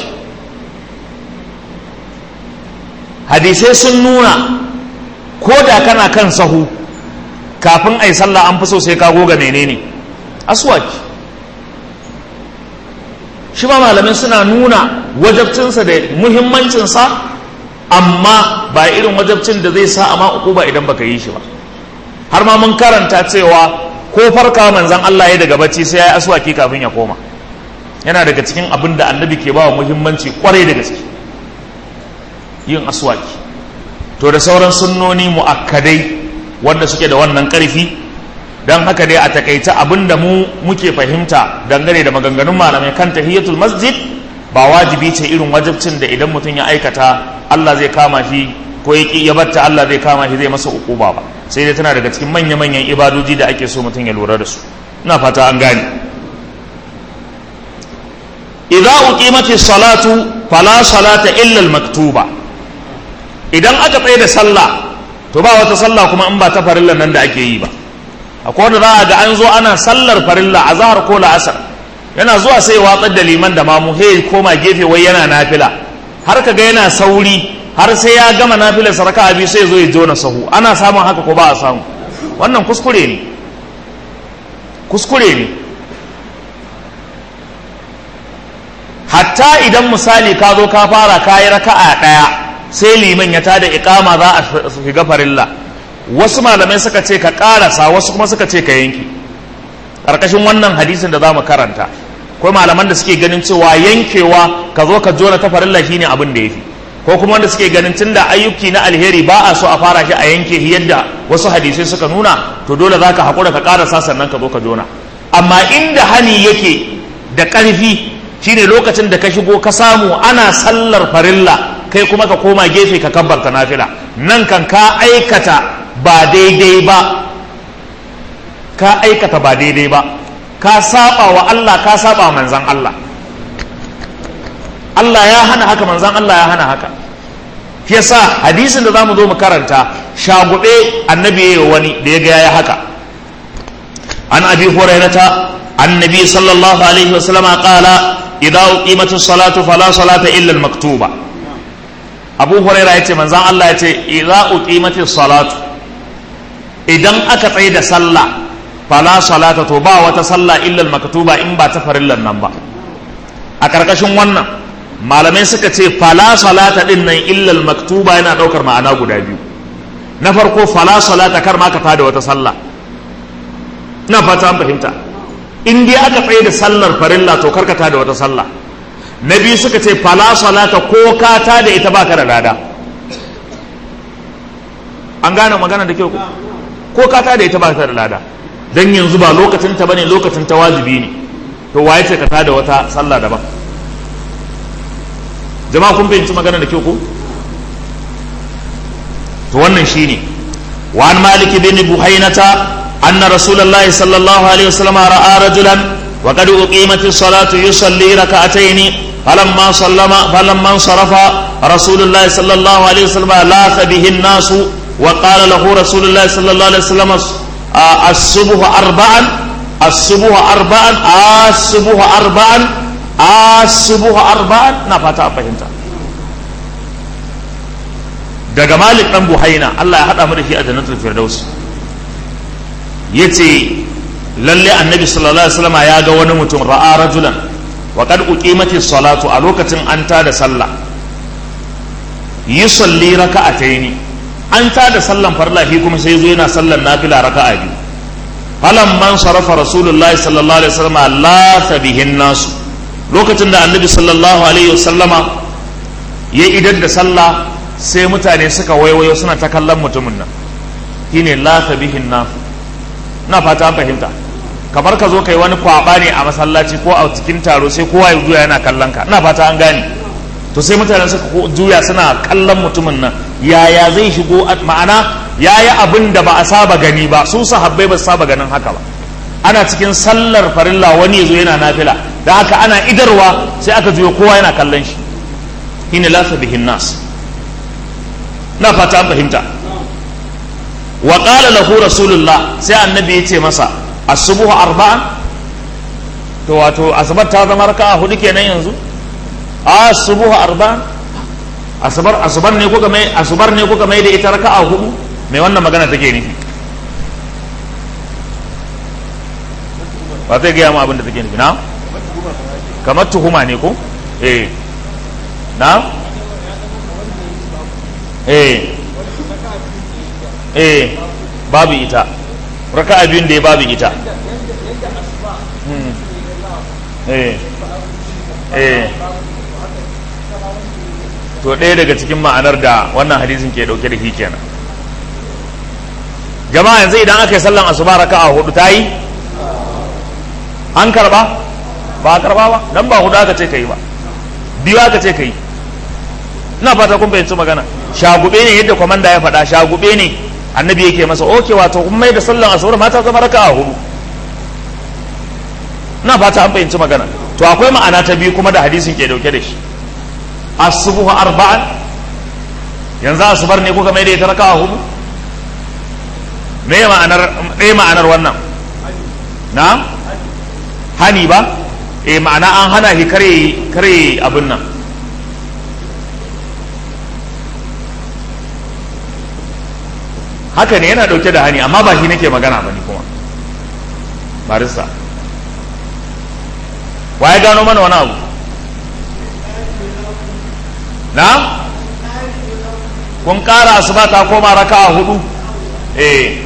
S1: hadisai sun nuna ko da kana kan sahu kafin a yi sallah an fi so sai ka goga menene aswaki shi ma malamin suna nuna wajabcinsa da muhimmancinsa amma ba irin wajabcin da zai sa a ma uku ba idan baka yi shi ba har ma mun karanta cewa ko farka manzan Allah ya daga bacci sai ya yi aswaki kafin ya koma yana daga cikin abin da annabi ke ba wa muhimmanci kwarai da gaske yin aswaki to da sauran sunnoni mu'akkadai wanda suke da wannan ƙarfi don haka dai a takaita abin da mu muke fahimta dangane da maganganun malamai kan tahiyatul masjid ba wajibi ce irin wajibcin da idan mutum ya aikata Allah zai kama shi ko ya ki ya batta Allah zai kama shi zai masa ukuba ba sai dai tana daga cikin manya-manyan ibadoji da ake so mutum ya lura da su ina fata an gane idza uqimatis salatu fala salata illa al-maktuba idan aka tsaye da sallah to ba wata sallah kuma in ba ta farilla nan da ake yi ba akwai wanda za a ga an zo ana sallar farilla a zahar ko la'asar yana zuwa sai watsar da liman da mamu he koma gefe wai yana nafila har ka ga yana sauri har sai ya gama nafilar saraka abi sai zo ya jona sahu ana samun haka ko ba a samu wannan kuskure ne kuskure ne hatta idan misali ka zo ka fara kayi raka'a ɗaya sai liman ya tada iqama za a shiga farilla wasu malamai suka ce ka karasa wasu kuma suka ce ka yanki ƙarƙashin wannan hadisin da za mu karanta akwai malaman da suke ganin cewa yankewa ka zo ka jona ta farilla shine abin da yafi ko kuma wanda suke ganin tunda ayyuki na alheri ba a so a fara shi a yanke shi yadda wasu hadisai suka nuna to dole zaka haƙura ka karasa sannan ka zo ka jona amma inda hani yake da ƙarfi shine lokacin da ka shigo ka samu ana sallar farilla kai kuma ka koma gefe ka kabbarta nafila nan kan ka aikata ba daidai ba ka aikata ba daidai ba ka saba wa Allah ka saba manzan Allah Allah ya hana haka manzan Allah ya hana haka yasa hadisin da zamu zo mu karanta shagube annabi yayi wani da ya ga yayi haka an abi hurairata annabi sallallahu alaihi wasallam qala idza uqimatus salatu fala salata illa al maktuba abu huraira yace manzan Allah yace idza uqimatis salatu idan aka tsaye da sallah fala salata to ba wata sallah illal maktuba in ba ta farillan nan ba a karkashin wannan malamai suka ce fala salata din nan illal maktuba yana daukar ma'ana guda biyu na farko fala salata kar ma ka tada wata sallah ina fata an fahimta in dai aka tsaye da sallar farilla to kar ka tada wata sallah na biyu suka ce fala salata ko ka tada ita baka da lada an gane magana da kyau ko ka tada ita baka da lada dan yanzu ba lokacin ta bane lokacin ta wajibi ne to waye ce ka tada wata sallah daban jama'a kun fahimci magana da kyau ko to wannan shine wa an malik bin buhainata anna rasulullahi sallallahu alaihi wasallam ra'a rajulan wa qad uqimatis salatu yusalli rak'atayn فلما سلم فلما انصرف رسول الله صلى الله عليه وسلم لاث به الناس وقال له رسول الله صلى الله عليه وسلم الصبح أربعا الصبح أربعا الصبح أربعا الصبح أربعا نفتا فهمتا daga malik dan buhaina Allah ya hada mu da shi a jannatul firdaus yace lalle annabi sallallahu alaihi wasallam ya ga wani mutum ra'a rajulan wa qad uqimati salatu a lokacin an ta da sallah yusalli raka'ataini an ta da sallan farla shi kuma sai zo yana sallan nafila raka'a biyu falan man sarafa rasulullahi sallallahu alaihi wasallam la bihin nasu lokacin da annabi sallallahu alaihi wasallama ya idar da sallah sai mutane suka waiwayo suna ta kallon mutumin nan shine la bihin nasu na fata an fahimta kamar ka zo kai wani kwaba ne a masallaci ko a cikin taro sai kowa ya juya yana kallon ka ina fata an gane to sai mutane suka juya suna kallon mutumin nan yaya zai shigo ma'ana ya yi abin da ba a saba gani ba su sahabbai ba su saba ganin haka ba ana cikin sallar farilla wani ya zo yana nafila da haka ana idarwa sai aka juyo kowa yana kallon shi shine lasa bihin nas na fata an fahimta wa qala lahu rasulullah sai annabi ya ce masa asubuhu arba'an to wato asabar ta zama raka'a hudu kenan yanzu asubuhu arba'an asabar asubar ne kuka mai asubar ne kuka mai da ita raka'a hudu mai wannan magana take nufi ba zai gaya mu abin da take nufi na kamar tuhuma ne ko eh na eh eh babu ita raka'a biyun da ya babu ita eh eh to ɗaya daga cikin ma'anar da wannan hadisin ke ɗauke da shi kenan jama'a yanzu idan aka yi sallan asuba raka'a hudu ta yi an karba ba a karba ba dan ba hudu aka ce ka yi ba biyu aka ce ka yi ina fata kun fahimci magana shagube ne yadda kwamanda ya faɗa shagube ne annabi yake masa oke wato kun mai da sallan asuba mata zama raka'a hudu ina fata an fahimci magana to akwai ma'ana ta biyu kuma da hadisin ke dauke da shi asubuhu arba'an yanzu asubar ne kuka mai da ita raka'a hudu me ma'anar me ma'anar wannan na hani ba eh ma'ana an hana shi kare kare abin nan haka ne yana dauke da hani amma ba shi nake magana ba ni kuma barista wa ya gano mana wani abu na kun kara asuba ta koma raka a hudu eh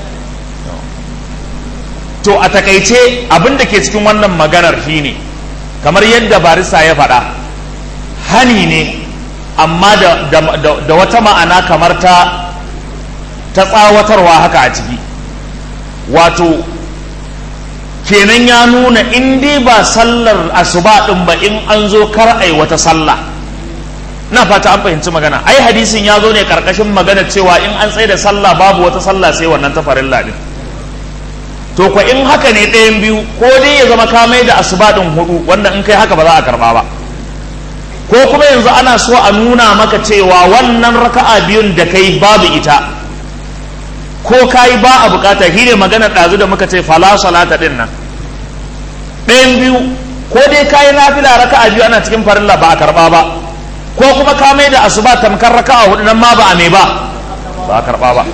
S1: to a takaice abin da ke cikin wannan maganar shine kamar yadda barista ya faɗa hani ne amma da, da, da, da wata ma'ana kamar ta ta tsawatarwa haka a ciki wato kenan ya nuna in dai ba sallar asuba din ba in an zo kar ai wata sallah na fata an fahimci magana ai hadisin ya zo ne karkashin magana cewa in an tsaye da sallah babu wata sallah sai wannan ta farilla din to ko in haka ne ɗayan biyu ko dai ya zama ka mai da asuba din hudu wanda in kai haka ba za a karba ba ko kuma yanzu ana so a nuna maka cewa wannan raka'a biyun da kai babu ita ko kayi ba a bukata shi ne maganar ɗazu da muka ce fala salata ɗin nan ɗayan biyu ko dai kayi nafila raka'a biyu ana cikin farilla ba a karɓa ba ko kuma ka mai da asuba tamkar raka'a hudu nan ma ba a mai ba ba a karɓa ba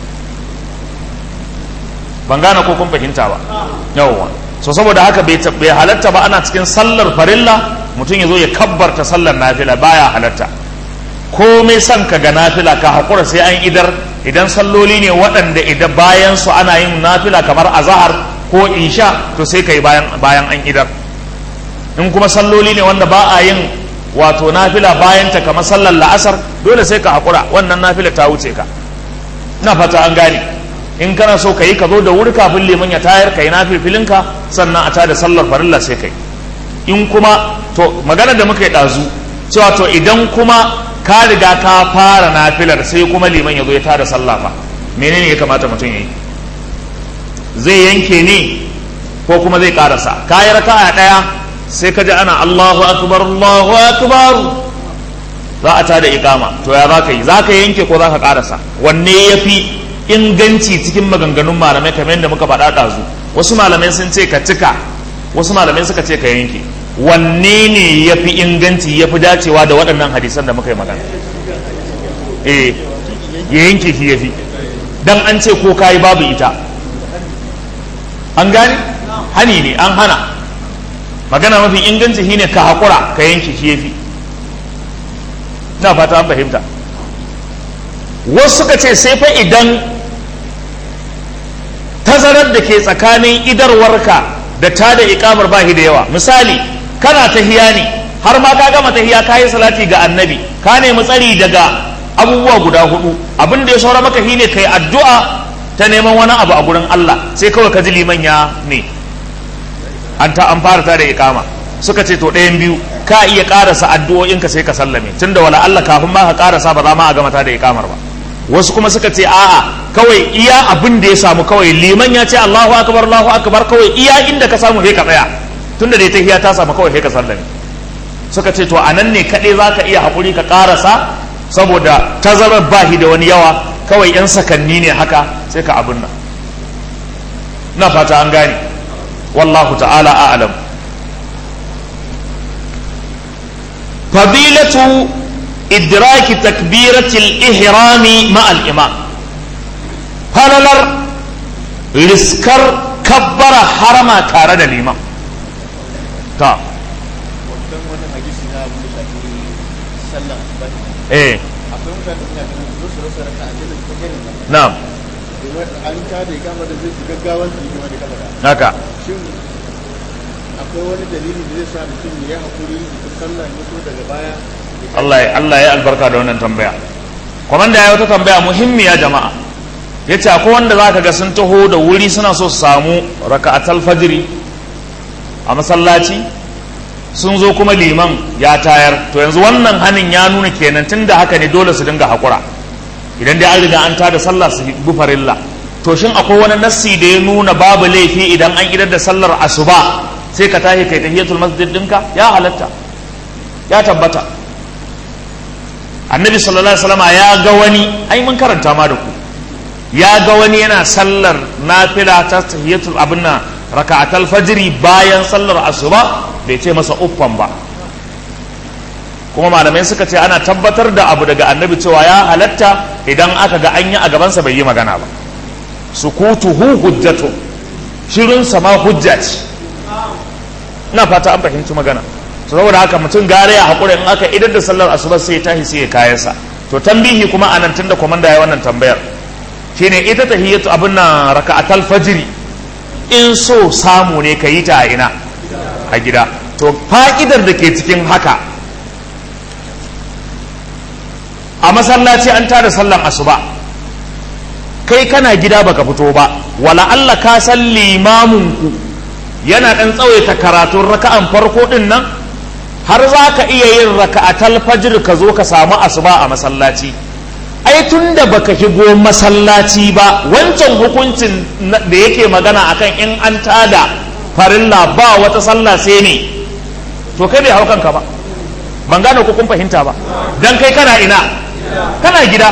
S1: ban gane ko kun fahimta ba yawwa so saboda haka bai halatta ba ana cikin sallar farilla mutum ya zo ya kabbarta sallar nafila baya halatta komai son ka ga nafila ka haƙura sai an idar idan salloli ne waɗanda idan bayan su ana yin nafila kamar azahar ko isha to sai ka yi bayan, bayan an idar in kuma salloli ne wanda ba a yin wato nafila bayan ta kamar sallar la'asar dole sai ka haƙura wannan nafila ta wuce ka na fata an gane in kana so ka yi ka zo da wuri kafin liman ya tayar ka yi nafilfilinka sannan a tada sallar farilla sai ka yi in kuma to magana da muka yi ɗazu cewa to idan kuma ka riga ka fara nafilar sai kuma liman ya zo ya tada sallah fa menene ya kamata mutum ya yi zai yanke ne ko kuma zai karasa ka yi raka'a ɗaya sai ka ji ana Allahu akbar Allahu akbar za a tada ikama to ya za ka yi za ka yanke ko za ka karasa wanne ya fi inganci cikin maganganun malamai kamar yadda muka faɗa ɗazu wasu malamai sun ce ka cika wasu malamai suka ce ka yanke wanne ne ya fi inganci ya fi dacewa da waɗannan hadisan da muka yi magana eh ya yanke shi ya fi dan an ce ko kayi babu ita an gane hani ne an hana magana mafi inganci shi ne ka haƙura ka yanke shi ya fi na fata an fahimta wasu suka ce sai fa idan tazarar da ke tsakanin idarwarka da ta da ikamar bahi da yawa misali kana tahiya ne har ma ka gama tahiya ka yi salati ga annabi ka nemi tsari daga abubuwa guda hudu abin da ya saura maka shine kai addu'a ta neman wani abu a gurin Allah sai kawai ka ji liman ya ne an ta an fara ta da ikama suka ce to ɗayan biyu ka iya karasa addu'o'inka sai ka sallame tunda wala Allah kafin ma ka karasa ba za ma a gama ta da ikamar ba wasu kuma suka ce a'a kawai iya abin da ya samu kawai liman ya ce Allahu akbar Allahu akbar kawai iya inda ka samu sai ka tsaya tunda dai tahiya ta samu kawai sai ka sallame suka ce to anan ne kaɗai za ka iya haƙuri ka ƙarasa saboda tazarar bahi da wani yawa kawai 'yan sakanni ne haka sai ka abin nan na fata an gane wallahu ta'ala a'lam fadilatu idraki takbiratil ihrami ma'al imam falalar riskar kabbara harama tare da liman ta eh
S2: akwai mutane da suna ganin su rasa raka a cikin fakirin nan
S1: na'am
S2: domin an ta da kama da zai shiga gaggawan su kuma da kama da
S1: haka
S2: shin akwai wani dalili da zai sa mutum ya hakuri da sallah ne ko daga baya
S1: Allah ya Allah ya albarka da wannan tambaya komanda ya wata tambaya muhimmiya jama'a ya ce akwai wanda za ka ga sun taho da wuri suna so su samu raka'atal fajiri a masallaci sun zo kuma liman ya tayar to yanzu wannan hanin ya nuna kenan tun da haka ne dole su dinga haƙura idan dai an riga an tada sallah su bi farilla to shin akwai wani nassi da ya nuna babu laifi idan an idar da sallar asuba sai ka tashi kai tahiyatul masjid dinka ya halatta ya tabbata annabi sallallahu alaihi wasallam ya ga wani ai mun karanta ma da ku ya ga wani yana sallar nafila ta tahiyatul abinna raka'atul fajri bayan sallar asuba bai ce masa uffan ba kuma malamai suka ce ana tabbatar da abu daga annabi cewa ya halatta idan aka ga an yi a gabansa bai yi magana ba sukutuhu hujjatu shirin sama hujja ce ina fata an fahimci magana saboda haka mutum gare ya haƙura in aka idar da sallar asuba sai ya tashi sai ya kayansa to tambihi kuma anan tun da komanda ya wannan tambayar shine ita tahiyatu abin nan raka'atal fajri in so samu ne ka yi ta a ina a gida to fa'idar da ke cikin haka a masallaci an tada sallan asuba kai kana gida baka fito ba wala Allah ka san limamin ku yana dan tsawaita karatun raka'an farko din nan har za ka iya yin raka'atal fajr ka zo ka samu asuba a masallaci ai tunda baka shigo masallaci ba wancan hukuncin da yake magana akan in an tada farilla ba wata sallah sai ne to kai bai hau kanka ba ban gane ko kun fahimta ba dan kai kana ina kana gida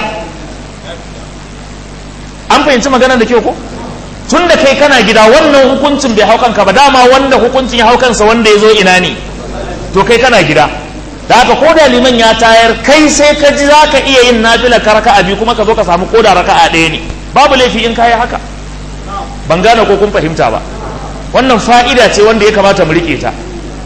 S1: an fahimci magana da kyau ko tun da kai kana gida wannan hukuncin bai hau kanka ba dama wanda hukuncin ya hau kansa wanda ya zo ina ne to kai kana gida da haka ko da liman ya tayar kai sai ka ji za ka iya yin nafila ka raka'a biyu kuma ka zo ka samu koda raka'a ɗaya ne babu laifi in kayi haka ban gane ko kun fahimta ba wannan fa'ida ce wanda ya kamata mu rike ta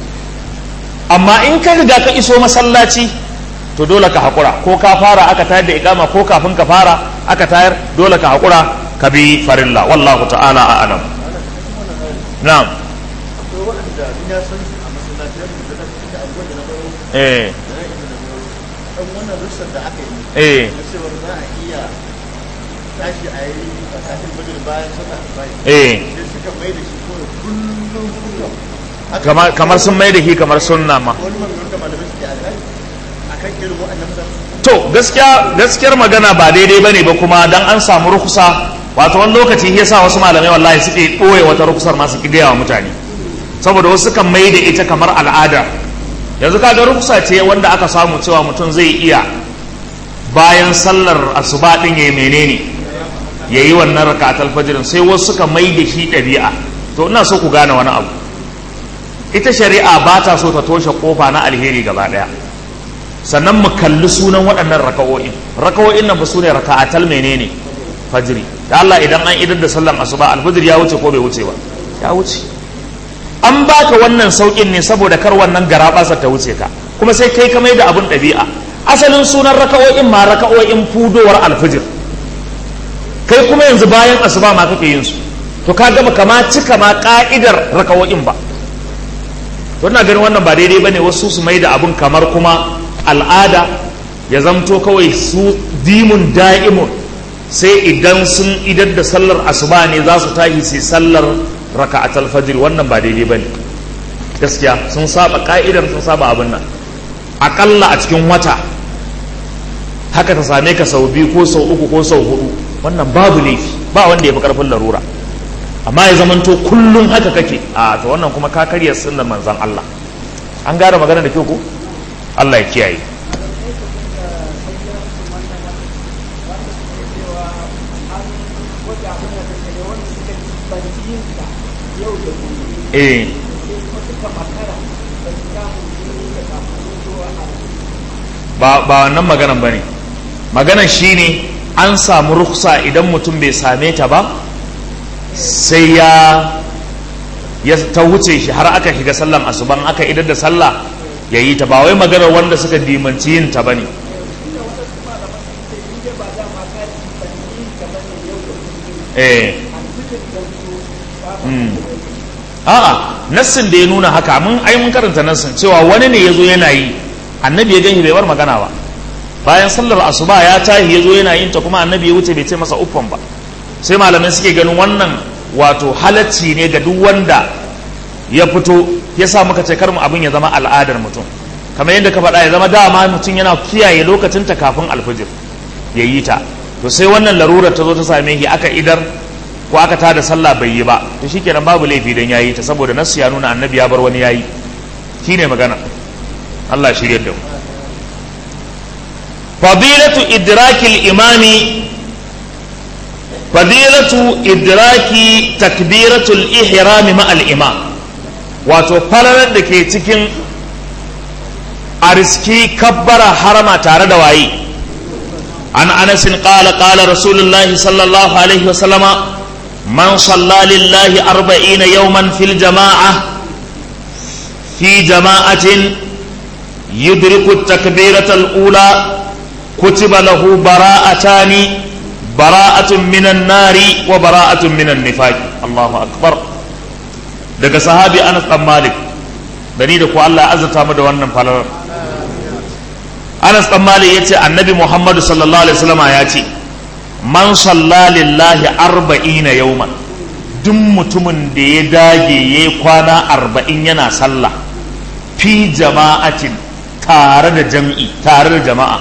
S1: amma in ka riga ka iso masallaci to dole ka haƙura ko ka fara aka tayar da ikama ko kafin ka fara aka tayar dole ka haƙura ka bi farilla wallahu ta'ala a alam na'am
S2: akwai waɗanda ni na san su a masallaci da na da abubuwan da na baro
S1: eh
S2: da na inda na baro dan wannan russar da aka yi
S1: eh
S2: na cewar za a iya tashi a yi a kafin bajin bayan sallah bayan
S1: eh
S2: sai suka mai da shi kawai kullum kullum Haka
S1: kamar kamar sun mai da shi kamar sunna ma
S2: wani maganganun da malamai suke a kai akan irin waɗannan mutane
S1: to gaskiya gaskiyar magana ba daidai bane ba kuma dan an samu rukusa wato wani lokaci yasa wasu malamai wallahi suke ɓoye wata rukusar ma su gaya wa mutane saboda wasu kan mai da ita kamar al'ada yanzu kaga rukusa ce wanda aka samu cewa mutum zai iya bayan sallar asuba din yayi menene yayi wannan raka'atul fajr sai wasu suka mai da shi ɗabi'a to ina so ku gane wani abu ita shari'a ba ta so ta toshe kofa na alheri gaba daya sannan mu kalli sunan waɗannan raka'o'in raka'o'in nan ba su ne raka'atal menene fajri da Allah idan an idar da sallan asuba alfajr ya wuce ko bai wuce ba ya wuce an baka wannan saukin ne saboda kar wannan garabasa ta wuce ka kuma sai kai ka mai da abun ɗabi'a asalin sunan raka'o'in ma raka'o'in fudowar alfajr kai kuma yanzu bayan asuba ma kake yin su to ka gaba kama cika ma ka'idar raka'o'in ba to ina ganin wannan ba daidai bane wasu su mai da abun kamar kuma al'ada ya zamto kawai su dimun da'imun sai idan sun idar da sallar asuba ne za su tashi sai sallar raka'atul fajr wannan ba daidai bane gaskiya sun saba ka'idar sun saba abin nan akalla a cikin wata haka ta same ka sau biyu ko sau uku ko sau hudu wannan babu laifi ba wanda ya fi karfin larura amma ya zamanto kullum haka kake a to wannan kuma ka karya sunnar manzon Allah an gane magana da kyau ko Allah ya kiyaye eh ba ba wannan maganan bane maganan shine an samu ruksa idan mutum bai same ta ba sai ya ya ta wuce shi har aka shiga sallan asuban aka idar da sallah ya yi ta ba wai maganar wanda suka dimanci yin ta bane eh mm. a'a nassin da ya nuna haka mun ai mun karanta nassin cewa wani ne yazo yana yi annabi ya gani bai bar magana ba bayan sallar asuba ya tahi yazo yana yin ta kuma annabi ya wuce bai ce masa uffan ba sai malamai suke ganin wannan wato halacci ne ga duk wanda ya fito ya sa muka ce kar mu abin ya zama al'adar mutum kamar yadda ka faɗa ya zama dama mutum yana kiyaye lokacinta kafin alfijir ya yi ta to sai wannan larurar ta zo ta same shi aka idar ko aka tada sallah bai yi ba to shikenan babu laifi dan yayi ta saboda nasu ya nuna annabi ya bar wani yayi shine magana Allah shirye da mu fadilatu idrakil imami fadilatu idraki takbiratul ihrami ma al imam wato falalar da ke cikin ariski kabbara harama tare da waye an anasin qala qala rasulullahi sallallahu alaihi wasallama man salla lillahi arba'ina yawman fil jama'a fi jama'atin yudriku takbirata al-ula kutiba lahu bara'atani bara'atun minan nari wa bara'atun minan nifaqi Allahu akbar daga sahabi Anas dan Malik da ni da ku Allah ya azurta mu da wannan falalar Anas dan Malik yace Annabi Muhammad sallallahu alaihi wasallam ya ce man salla lillahi arba'ina yawman duk mutumin da ya dage ya kwana arba'in yana sallah fi jama'atin tare da jam'i tare da jama'a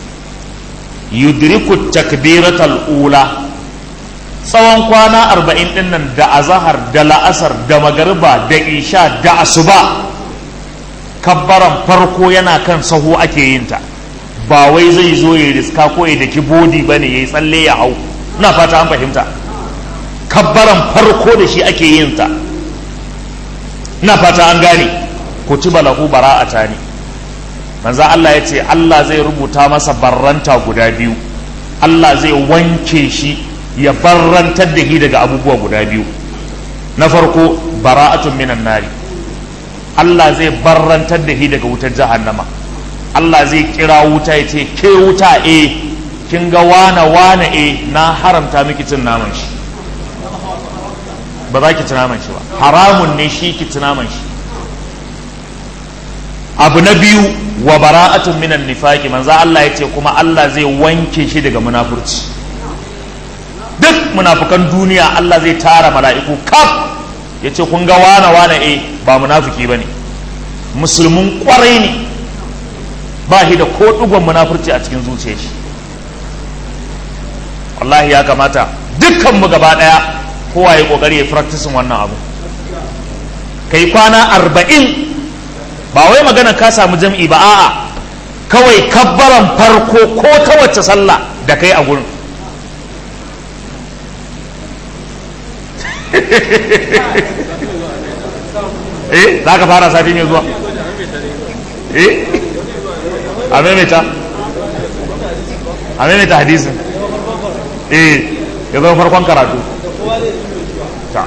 S1: yudriku takbiratal ula tsawon kwana arba'in din nan da azahar da la'asar da magariba da isha da asuba kabbaran farko yana kan saho ake yin ta ba wai zai zo ya riska ko ya daki bodi ba ne ya yi tsalle ya hau ina fata an fahimta kabbaran farko da shi ake yin ta ina fata an gane kutiba lahu bara'ata ne manzo Allah ya ce Allah zai rubuta masa barranta guda biyu Allah zai wanke shi ya barrantar da shi daga abubuwa guda biyu na farko bara'atun minan nari Allah zai barrantar da shi daga wutar jahannama Allah zai kira wuta ya ce ke wuta e kin ga wane wane e na haramta miki cin naman shi ba za ki ci naman shi ba haramun ne shi ki ci naman shi abu na biyu wa bara'atun minan nifaki manzo Allah ya ce kuma Allah zai wanke shi daga munafurci duk munafukan duniya Allah zai tara mala'iku kaf ya ce kun ga wane wane e ba munafiki ba ne musulmin kwarai ne ba shi da ko ɗigon munafurci a cikin zuciyar shi wallahi ya kamata dukkanmu gaba ɗaya kowa ya ƙoƙari ya practicing wannan abu kai kwana arba'in ba wai magana ka samu jam'i ba a'a kawai kabbaran farko ko ta wacce sallah da kai a gurin eh za ka fara sati mai zuwa eh a maimaita a maimaita hadisin eh ya zama farkon karatu ta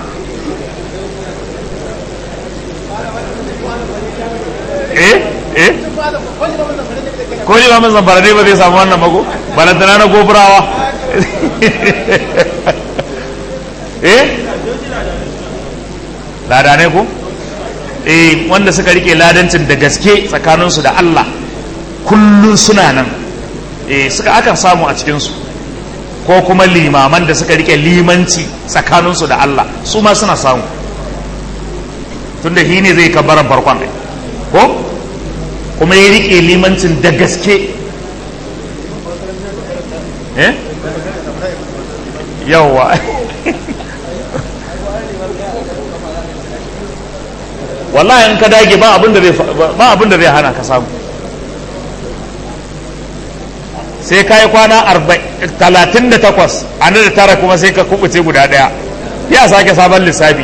S1: eh eh ko ji ba mai zamfara dai ba zai samu wannan mago balantana na goburawa eh ladanai ko eh wanda suka rike ladancin da gaske tsakaninsu da Allah kullun suna nan eh suka akan samu a cikinsu ko kuma limaman da suka rike limanci tsakaninsu da Allah su ma suna samu tunda shi ne zai kabbaran farkon ai ko kuma ya rike limancin da gaske eh yawwa wallahi in ka dage ba abin da zai ba abin da zai hana ka samu sai ka yi kwana talatin da takwas a da tara kuma sai ka kubuce guda daya ya sake sabon lissafi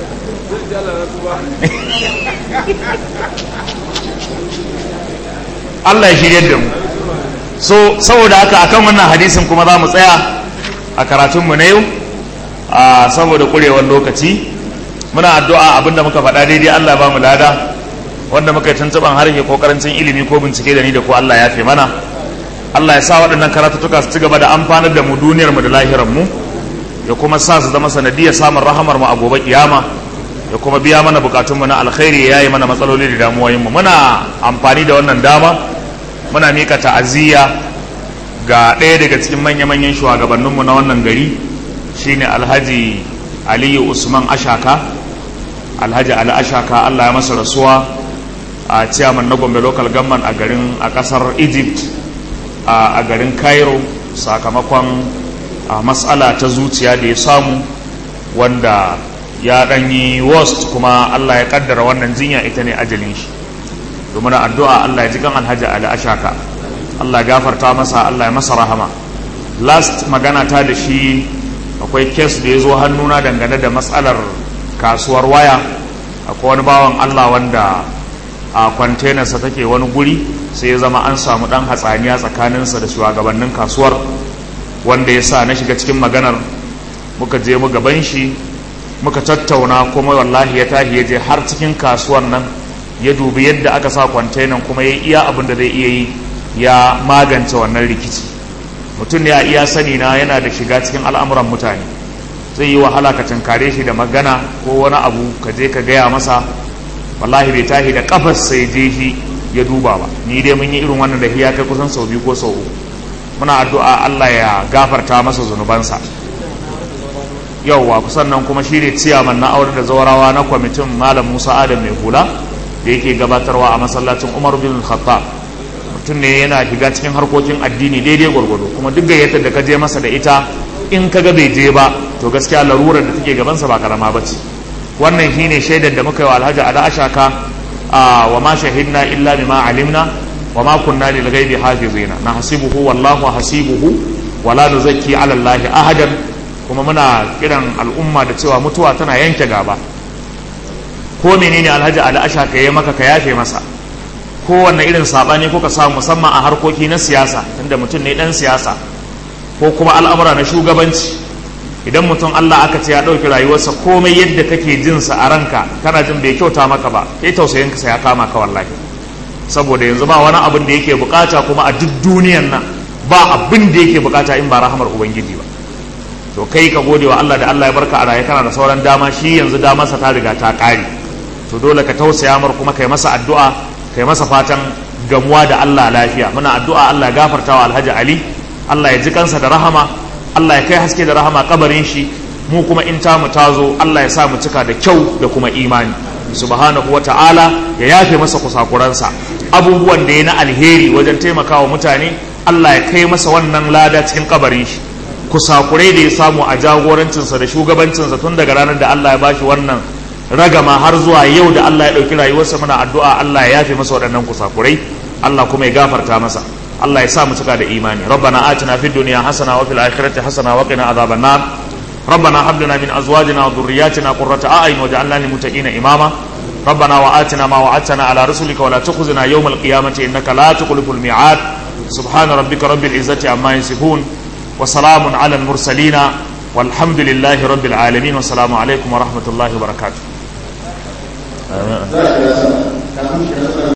S1: Allah ya shirye da mu so saboda haka akan wannan hadisin kuma za mu tsaya a karatunmu na yau saboda kurewar lokaci muna addu'a abinda muka faɗa daidai Allah ba mu lada wanda muka yi tuntuɓan harshe ko karancin ilimi ko bincike da ni da ko Allah ya fi mana Allah ya sa waɗannan karatuttuka su ci gaba da amfanar da mu duniyar mu da lahirar mu ya kuma sa su zama sanadiyar samun rahamar mu a gobe kiyama ya kuma biya mana bukatun mu na alkhairi ya yi mana matsaloli da damuwoyin mu muna amfani da wannan dama muna mika ta'aziyya ga ɗaya daga cikin manya-manyan shugabanninmu na wannan gari shine alhaji aliyu usman ashaka alhaji ali ashaka allah ya masa rasuwa a ciyaman na gombe local government a garin a kasar egypt a garin cairo sakamakon matsala ta zuciya da ya samu wanda ya ɗanyi worst kuma allah ya kaddara wannan jinya ita ne ajalin shi domin addu'a allah ya ji kan alhaji ali ashaka allah ya gafarta masa allah ya masa rahama last magana ta da shi akwai kes da ya zo hannuna dangane da matsalar kasuwar waya akwai wani bawan allah wanda a kwantenarsa take wani guri sai ya zama an samu dan hatsaniya tsakaninsa da shugabannin kasuwar wanda ya sa na shiga cikin maganar muka je mu gaban shi muka tattauna kuma wallahi ya tahi ya je har cikin kasuwar nan ya dubi yadda aka sa kwantenan kuma ya iya abin da zai iya yi ya magance wannan rikici mutum ne a iya sani na yana da shiga cikin al'amuran mutane zai yi wahala ka tunkare shi da magana ko wani abu ka je ka gaya masa wallahi bai tahi da kafar sai je shi ya duba ba ni dai mun yi irin wannan da ya kai kusan sau biyu ko sau uku muna addu'a Allah ya gafarta masa zunubansa yauwa kusan nan kuma shi ne ciyaman na aure da zawarawa na kwamitin malam Musa Adam mai hula da yake gabatarwa a masallacin Umar bin Khattab mutum ne yana shiga cikin harkokin addini daidai gwargwado kuma duk gayyatar da ka je masa da ita in ka ga bai je ba to gaskiya larurar da take gabansa ba karama ba ce wannan shine shaidar da muka yi wa alhaji ala ashaka wa ma shahidna illa bima alimna wa ma kunna lil ghaibi hafizina na hasibuhu wallahu hasibuhu wala nuzakki ala allahi ahadan kuma muna kiran al'umma da cewa mutuwa tana yanke gaba ko menene alhaji ala ashaka ya maka ka yafe masa kowanne irin sabani ko ka samu musamman a harkoki na siyasa tunda mutum ne dan siyasa ko kuma al'amura na shugabanci idan mutum Allah aka ce ya ɗauki rayuwarsa komai yadda kake jinsa a ranka kana jin bai kyauta maka ba kai tausayin ka ya kama ka wallahi saboda yanzu ba wani abin da yake bukata kuma a duk duniyan nan ba abin da yake bukata in ba rahamar ubangiji ba to kai ka gode wa Allah da Allah ya barka a raye kana da sauran dama shi yanzu damarsa ta riga ta ƙare to dole ka tausaya mar kuma kai masa addu'a kai masa fatan gamuwa da Allah lafiya muna addu'a Allah ya gafarta wa Alhaji Ali Allah ya ji kansa da rahama Allah ya kai haske da rahama kabarin shi mu kuma in ta mu tazo Allah ya sa mu cika da kyau da kuma imani subhanahu wa ta'ala ya yafe masa kusakuransa abubuwan da ya na alheri wajen taimakawa mutane Allah ya kai masa wannan lada cikin kabarin shi kusakurai da ya samu a jagorancinsa da shugabancinsa tun daga ranar da Allah ya bashi wannan ragama har zuwa yau da Allah ya ɗauki rayuwarsa muna addu'a Allah ya yafe masa waɗannan kusakurai Allah kuma ya gafarta masa Allah ya sa mu cika da imani rabbana atina fid dunya hasana wa fil akhirati hasana wa qina adhaban nar rabbana hab lana min azwajina wa dhurriyyatina qurrata a'yun waj'alna lil muttaqina imama ربنا وآتنا ما وعدتنا على رسلك ولا تخزنا يوم القيامة إنك لا تخلف الميعاد سبحان ربك رب العزة عما يصفون وسلام على المرسلين والحمد لله رب العالمين والسلام عليكم ورحمة الله وبركاته آمين.